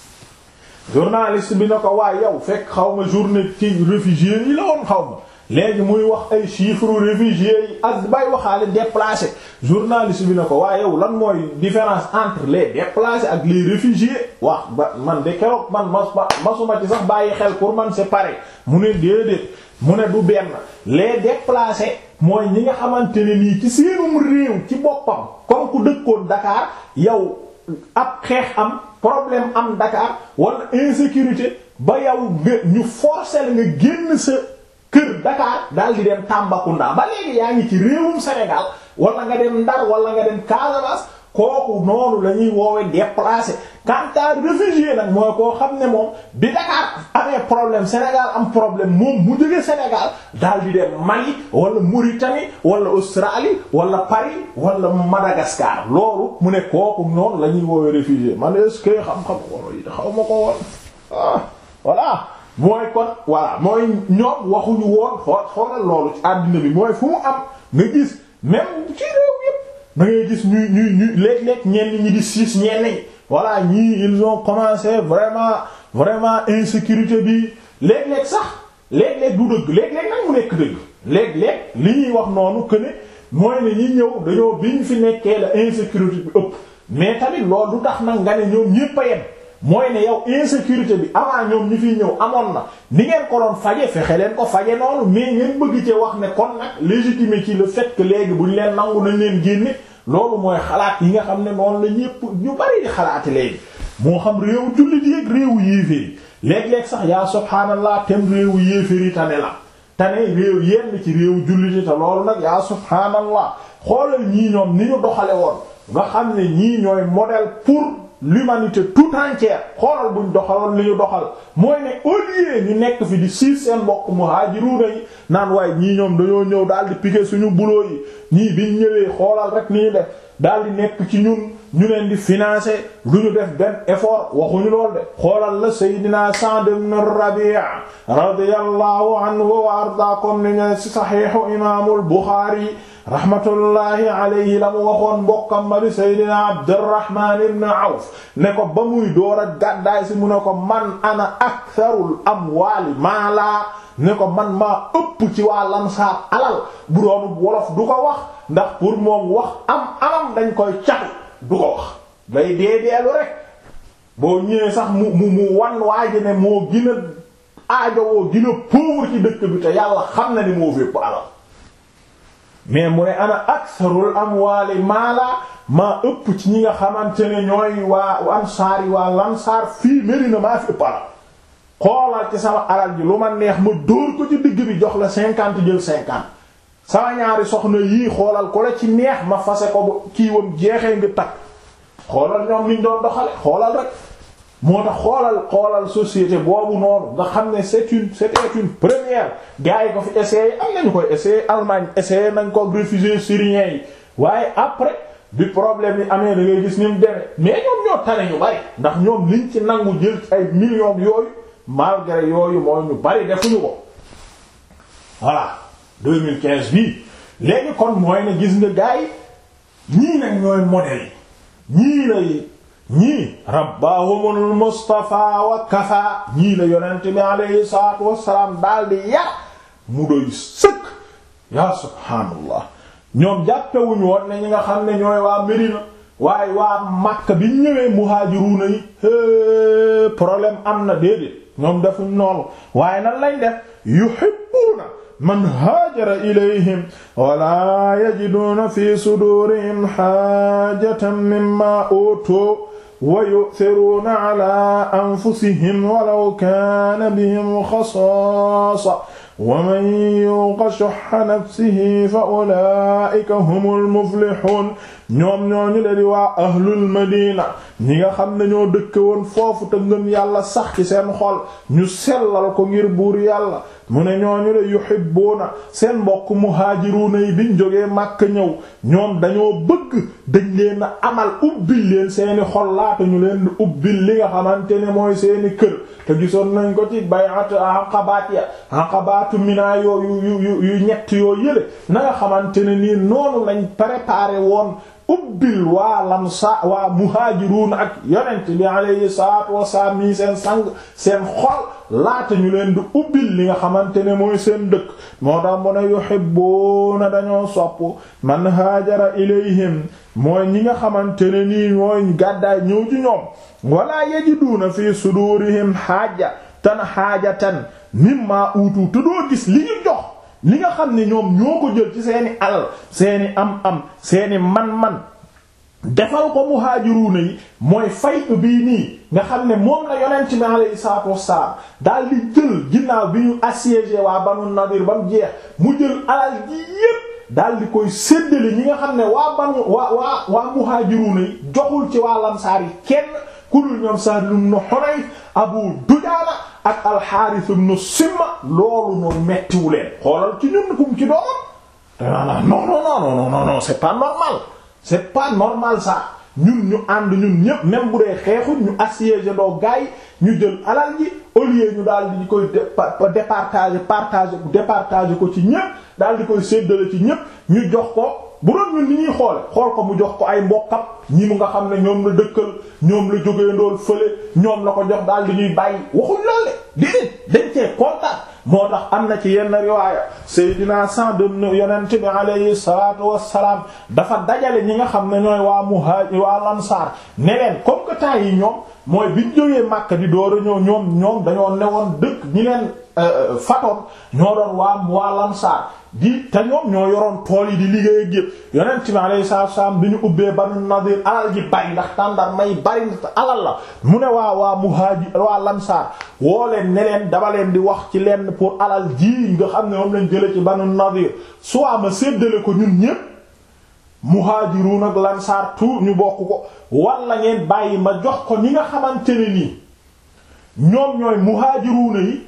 journaliste bi na ko waaye yow fekk xaw ma journée ci réfugié yi la woon xaw ma léegi muy wax ay chiffres réfugiés yi ak bay waxaale déplacé journaliste bi na ko waaye yow lan mooy différence entre les déplacés ak les réfugiés wax ba man de keroog man mas masuma ci sax bàyyi xel pour man c'est pareil mu ne déedéet mu ne du benn les déplacés mooy ñi nga xamante ne nii ci seenum réew ci boppam comme ku dëkkoon Dakar yow ab xeex am problème am Dakar wala insécurité ba yow nga ñu forcer la nga génn sa kër Dakar daal di dem Tambacounda ba léegi yaa ngi ci réewum Sénégal wala nga dem Ndar wala nga dem Casamance kooku noonu la ñuy woowe déplacé quant à réfugié nag mooy koo xam ne moom bi Dakar amee problème Sénégal am problème moom mu jóge Sénégal daal di dem Mali wala Mauritanie wala Australie wala Paris wala Madagascar loolu mu ne kooku noonu la ñuy woowe réfugié man est-ce que xam-xam wolo yi xaw ma ko woon ah voilà mooy kon voilà mooy ñoom waxuñu woon xool xoolal loolu ci àddina bi mooy fu mu am nga gis même ci réew yépp da ngay gis ñuy ñuy ñuy léeg-léeg ñenn ñi di siis ñenn ñi voilà ñii ils ont commencé vraiment vraiment insécurité bi léeg-léeg sax léeg-léeg du dëgg léeg-léeg nag mu nekk dëgg léeg-léeg li ñuy wax noonu que ne mooy ne ñi ñëw dañoo bi ñu fi nekkee la insécurité bi ëpp mais tamit loolu du tax nag nga ne ñoom ñépp a yem mooy ne yow insécurité bi avant ñoom ñi fiy ñëw amoon na ni ngeen ko doon faje fexe leen ko faje noonu mais ngeen bëgg ci wax ne kon nag légitimé ci le fait que léegi bu ñu leen nangu nañ leen génne loolu mooy xalaat yi nga xam ne noonu la ñépp ñu bari di xalaati léegi moo xam réewu jullit yi ak réewu yéeféer yi léeg-léeg sax yaa subhaanallah tem réewu yéeféer yi tane la tane réew yenn ci réewu jullit yi te loolu nag yaa subhaanallah xoolal ñii ñoom ni ñu doxale woon nga xam ne ñii ñooy modèle pour l'humanité tout entière xoolal buñ doxaloon li ñu doxal mooy ne au lieu ñu nekk fi di siis seen mbokk muhaajiruuna yi naan waaye ñii ñoom dañoo ñëw daal di piquer suñu boulot yi ñii biñ ñëwee xoolal rek ni ñu def daal di nekk ci ñun ñu leen di financer lu ñu def benn effort waxuñu lool de xoolal la Seydina Sa'd ibn Rabi' radiyallahu anhu wa arda comme ni ñu ci saxiixu imaamul Buxaari rahmatullahi alayhi la mu waxoon mbokkam ma di Seydina Abdurrahman ibn Awf ne ko ba muy door a gàddaay si mu ne ko man ana aktharul amwaali maala ne ko man maa ëpp ci waa Ansaar alal bu doonu wolof du ko wax ndax pour moom wax am amam dañ koy catu du ko wax day dee deelu rek boo ñëwee sax mu mu mu wan waaji ne moo gën a aajowoo gën a pauvre ci dëkk bi te yàlla xam na ni moo fépp alal mais mu ne ana aksarul amwaali maala maa ëpp ci ñi nga xamante ne ñooy waa ansaar yi waa lansaar fii Medina maa fi ëpp alal xoolal ci sama alal ji lu ma neex ma dóor ko ci digg bi jox la cinquante jël cinquante sama ñaari soxna yii xoolal ko la ci neex ma fase ko bu kiiwam jeexee nga takk xoolal ñoom niñ doon doxale xoolal rek moo tax xoolal xoolal société boobu noonu nga xam ne c'est une c'était une première gars yi ko fi essayé am nañu koy essayé Allemagne essayé nañ ko réfugiés syriens yi waaye après bi problème yi amee da ngay gis ni mu demee mais ñoom ñoo tane ñu bari ndax ñoom liñ ci nangu jël ay millions yooyu malgré yooyu mooy ñu bari defuñu ko voilà 2015 bii léegi kon mooy ne gis nga gars yi ñii nag ñooy modèle yi ñii lay ñii rabbahumul mustafa wa kafa ñii la yonent bi alayhi salatu wasalaam daal di yar mu doy sëkk ya subhaanallah ñoom jàppewuñu woon ne ñi nga xam ne ñooy waa Médina waaye waa Makka bi ñëwee muhaajiruuna yi problème am na déedéet ñoom defuñ noonu waaye nan lañ def yuhibbuuna man haajara ilayhim wala yajiduuna fi sudurihim haajatan mimma utu wa yu'thiruuna ala anfusihim walaw kaana bihim xasaasa wa man yuuqa shuhha nafsihi fa ulaa'ika humul muflihuun ñoom ñooñu le di waa ahlul madina ñi nga xam ne ñoo dëkke woon foofu te ngëm yàlla sax ci seen xol ñu sellal ko ngir buur yàlla mu ne ñooñu le yuhibbuuna seen mbokk muhaajiruuna yi biñ jógee Makka ñëw ñoom dañoo bëgg dañ leen a amal ubbil leen seeni xol laata ñu leen di ubbil li nga xamante ne mooy seeni kër te gisoon nañ ko ci bay'at aqabaat ya aqabaatu Mina yooyu yu yu yu ñett yoo yële na nga xamante ne nii noonu lañ préparé woon ubbil waa lamsa waa muhaajiruun ak yonent bi alayhi salaatu wasalaam nii seen sang seen xol laata ñu leen di ubbil li nga xamante ne mooy seen dëkk moo tax mu ne yuhibbuuna dañoo sopp man haajara ilayhim mooy ñi nga xamante ne nii mooy gàddaay ñëw ci ñoom wala yajiduuna fi sudurihim xaaja tan xaajatan mimma uutu te doo gis li ñu jox li nga xam ne ñoom ñoo ko jël ci seeni alal seeni am-am seeni man-man defal ko muhaajiruuna yi mooy fay bii nii nga xam ne moom la yonent bi alayhi salaatu wassalaam daal di jël ginnaaw bi ñu assiégé waa Banu Nadir ba mu jeex mu jël alal ji yépp daal di koy séddale ñi nga xam ne waa banu waa waa waa muhaajiruuna yi joxul ci waa lamsaar yi kenn ku dul ñoom Sahl ibn Hunayf Abu Dujaana ak Al-Harith ibn Simma loolu noonu mettiwu leen xoolal ci ñun kum ci doomam danaa non non non non non non c'est pas normal c'est pas normal ça ñun ñu ànd ñun ñëpp même bu dee xeexuñ ñu assiégé doo gaay ñu jël alal ji au lieu ñu daal di koy départager partager départager ko ci ñëpp daal di koy séddale ci ñëpp ñu jox ko bu doon ñun ni ñuy xoole xool ko mu jox ko ay mbokkam ñi mu nga xam ne ñoom la dëkkal ñoom la jógee ndool fële ñoom la ko jox daal di ñuy bàyyi waxuñ loole déedéet dañ cee kontaan moo tax am na ci yenn riwaaya Seydina Sa'd ibn yonent bi alayhi salaatu wassalaam dafa dajale ñi nga xam ne ñooy waa muhaajir waa lansaar ne leen comme que temps yi ñoom mooy biñ jógee Makka di door a ñëw ñoom ñoom dañoo newoon dëkk ñi leen fatoon ñoo doon waa waa lansaar di te ñoom ñoo yoroon tool yi di liggéey ak yëpp yonent bi alayhi salaatu wassalaam bi ñu ubbee Banu Nadir alal ji bari ndax tàndar may bari alal la mu ne waa waa muhaajir waa lansaar woo leen ne leen dama leen di wax ci leen pour alal ji nga xam ne moom lañ jële ci Banu Nadir soit ma séddale ko ñun ñépp muhaajiruun ak lansaar tout ñu bokk ko walla ngeen bàyyi ma jox ko ñi nga xamante ne nii ñoom ñooy muhaajiruuna yi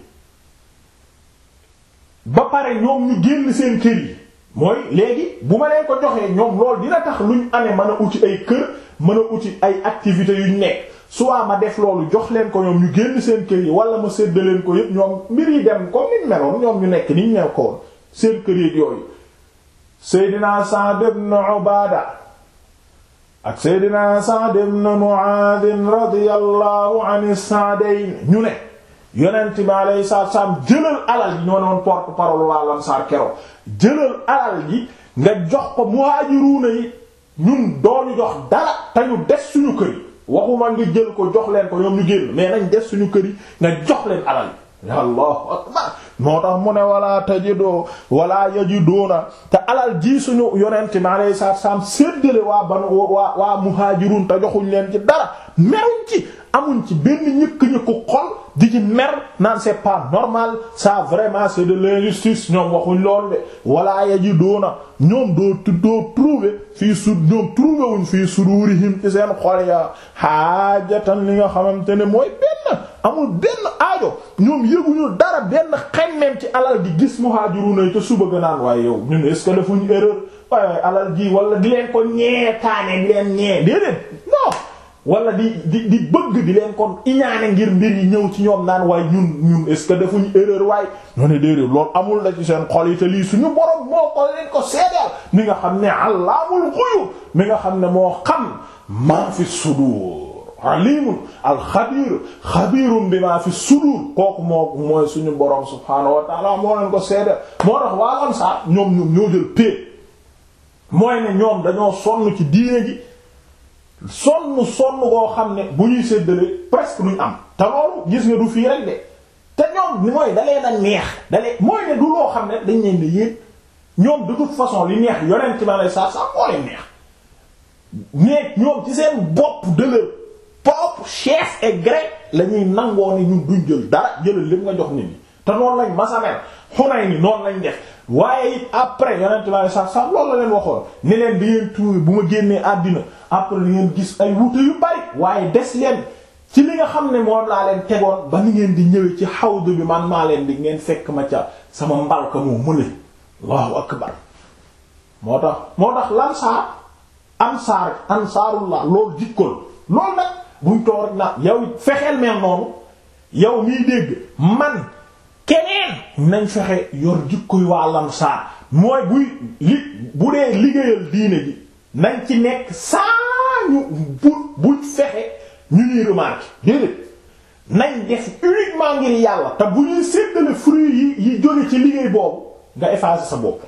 ba pare ñoom ñu génn seen kër yi mooy léegi bu ma leen ko joxee ñoom loolu dina tax luñ amee mën a uti ay kër mën a uti ay activités yuñ nekk soit ma def loolu jox leen ko ñoom ñu génn seen kër yi wala ma séddaleen ko yépp ñoom mbir yi dem comme niñ meloon ñoom ñu nekk niñ mel ko woon seen kër yi yooyu Seydina Sa'd ibn Ubaada ak Seydina Sa'd ibn Mu'aadh radiyallahu anhu Sa'dayn ñu ne yonent bi alayhi salaatu salaam jëlal alal ji ñoo ne woon porte parole waa Ansaar keroog jëlal alal ji nga jox ko muhaajiruuna yi ñun dooñu jox dara te ñu des suñu kër yi waxuma nga jël ko jox leen ko ñoom ñu génn mais nañ def suñu kër yi nga jox leen alal yi allahu akbar moo tax mu ne wala tajidoo wala yajidoona te alal ji suñu yonente mi alayhi salaatu salaam séddale waa banu waa waa muhaajirun te joxuñ leen ci dara meruñ ci amuñ ci benn ñëkk-ñëkku xol di ci mer naan c'est pas normal ça vraiment c'est de l'injustice ñoom waxuñ loolu de wala yajidoona ñoom doo doo trouver fii su ñoom trouver wuñ fii sudurihim ci seen xol ya haajatan li nga xamante ne mooy benn amul benn aajo ñoom yëguñu dara benn xemmeem ci alal di gis muhaajiruna yi te suba ga naan waaye yow ñun est-ce que defuñu erreur waaye waaye alal ji wala di leen ko ñee taane di leen ñee déedéet non wala di di di bëgg di leen kon iñaane ngir mbir yi ñëw ci ñoom naan waaye ñun ñun est-ce que defuñu erreur waaye ñoo ne déedéet loolu amul la ci seen xol yi te lii suñu borom moo ko leen ko seedeel mi nga xam ne allaamul xuyub mi nga xam ne moo xam maa fi sudur alimun alxabir xabirun bi maa fi sudur kooku moo mooy suñu borom subhaanahu wa taala moo leen ko seedeel moo tax waa Ansaar ñoom ñoom ñoo jël pee mooy ne ñoom dañoo sonn ci diine ji sonn sonn koo xam ne bu ñuy séddale presque duñ am te loolu gis nga du fii rek de te ñoom ni mooy dalee na neex dalee mooy ne du loo xam ne dañ leen ne yéen ñoom de toute façon li neex yonent ci ma lay sa sa moo leen neex mais ñoom ci seen bopp de leur propre chef et gré la ñuy nangoo ni ñun duñ jël dara jëlal lépp nga jox nit ñi te noonu lañ masamel xunay ni noonu lañ def waaye it après yonent bi alei satu salam loolu la leen waxoon ni leen di ngeen tuubi bu ma génnee àddina après li ngeen gis ay wute yu bari waaye des leen ci li nga xam ne moom laa leen tegoon ba ni ngeen di ñëwee ci xawdu bi man maa leen di ngeen fekk ma ca sama mbalka moo mële allahu akbar moo tax moo tax lansaar ansaar ansaarullah loolu jikkol loolu nag buñ toog rek na yow fexeel mel noonu yow miy dégg man keneen nañ fexe yor jikkoy waa lamsaar mooy buy li bu dee liggéeyal diine ji nañ ci nekk saa ñu bu buñ fexe ñu ñuy remarquer déedéet nañ def uniquement ngir yàlla te bu ñuy séddale fruits yi yi jóge ci liggéey boobu nga effacer sa bopp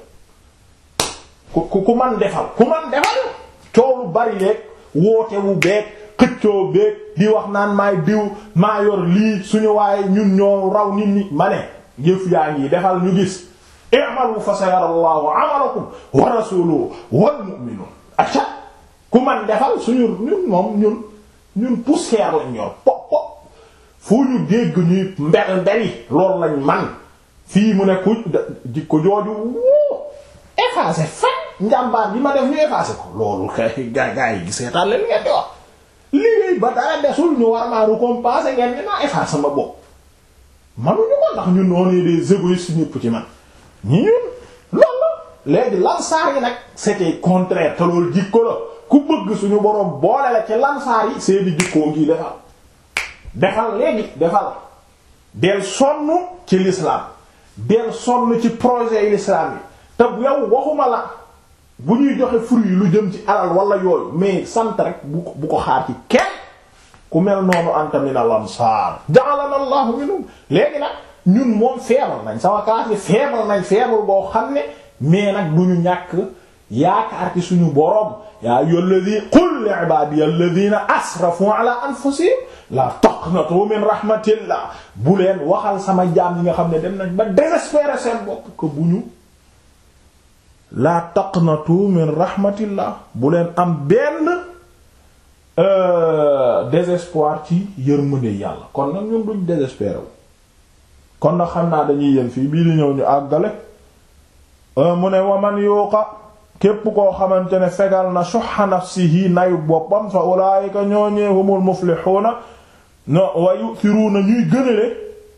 ku ku man defal ku man defal coow lu bari leeg woote wu beeg xëccoo beeg di wax naan maay diw maa yor lii suñu waaye ñun ñoo raw nit ñi ma ne jëf yaa ngi defal ñu gis i'malu fa sayara Allahu 'amalakum wa rasuluhu wal mu'minun acca ku man defal suñu ñun moom ñun ñun poussière lañ yor pop pop fu ñu dégg ñuy mbel mbeli loolu lañ man fii mu ne ku jikko jooju wuu effacé fan njàmbaar bi ma def ñu effacé ko loolu kay gaa gaa yi gisee taal leen ngeen di wax liggéey ba dara desul ñu war maa récompenser ngeen ni naa effacé ma bopp manuñu ko ndax ñun on est des égoïstes ñëpp ci man ñi ñun loolu léegi lansaar yi nag c'était contraire te loolu jikko la ku bëgg suñu boroom boole la ci lansaar yi seeni jikkoo ngi defal defal léegi defal del sonn ci l'islam del sonn ci projet yi l'islam yi te yow waxuma la bu ñuy joxe fruit lu jëm ci alal wala yooyu mais sant rek bu ko bu ko xaar ci kenn ku mel noonu anta min al ansar ja'alana allahu minhum léegi nag ñun moom feebar nañ sama classe bi feebar nañ feebar boo xam ne mais nag du ñu ñàkk yaakaar ci suñu boroom yaa ayyuhal ladhi qul li ibadiy alladhina asrafu ala anfusihim la taqnatu min rahmatillah bu leen waxal sama jaam yi nga xam ne dem nañ ba désespérer seen bopp que bu ñu la taqnatu min rahmatillah bu leen am benn désespoir ci yërmande yàlla kon nag ñun duñ désespérer wu kon nag xam naa dañuy yem fii bii di ñëw ñu àggale mu ne waman yuuqa képp koo xamante ne fegal na shuhha nafsihi nayu boppam fa ulaayika ñooñee humul muflixuuna no wa yu'thiruuna ñuy gënale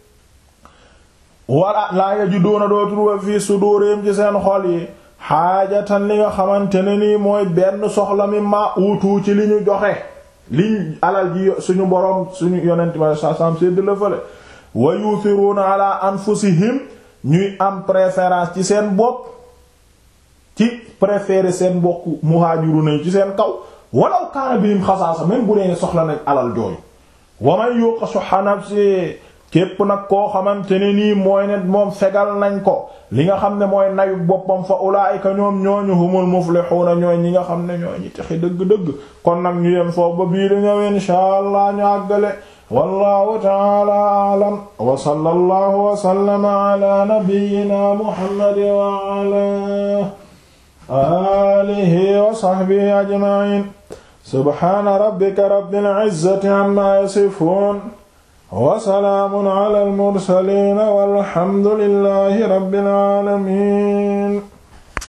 wala laa yajiduuna doo trouver fii sudurihim ci seen xol yi xaajatan li nga xamante ne nii mooy benn soxla mi ma uutu ci li ñu joxe liñ alal ji suñu boroom suñu yonent ma sa sam sédd la fële wa yu'thiruna ala anfusihim ñuy am préférence ci seen bopp ci préférer seen bokk muhajiruna yi ci seen kaw walaw kaana bihim xasaasa même bu dee soxla nañ alal jooju wa man yuqa shuhha nafsi képp nag koo xamante ne nii mooy ne moom fegal nañ ko li nga xam ne mooy nayu boppam fa ulaayika ñoom ñooñu humul muflixuuna ñooy ñi nga xam ne ñooy ñi texi dëgg-dëgg kon nag ñu yem foofu ba bii di ñëw inshaa allah ñu àggale wallahu taala aalam wa sallallahu wa sallama ala nabiyyina muhammad wa ala alihi wa sahbihi ajma'in subhana rabbika rabbil izzati amma yasifun wa salaamun ala al mursaliin walhamdulillahi rabbil aalamiin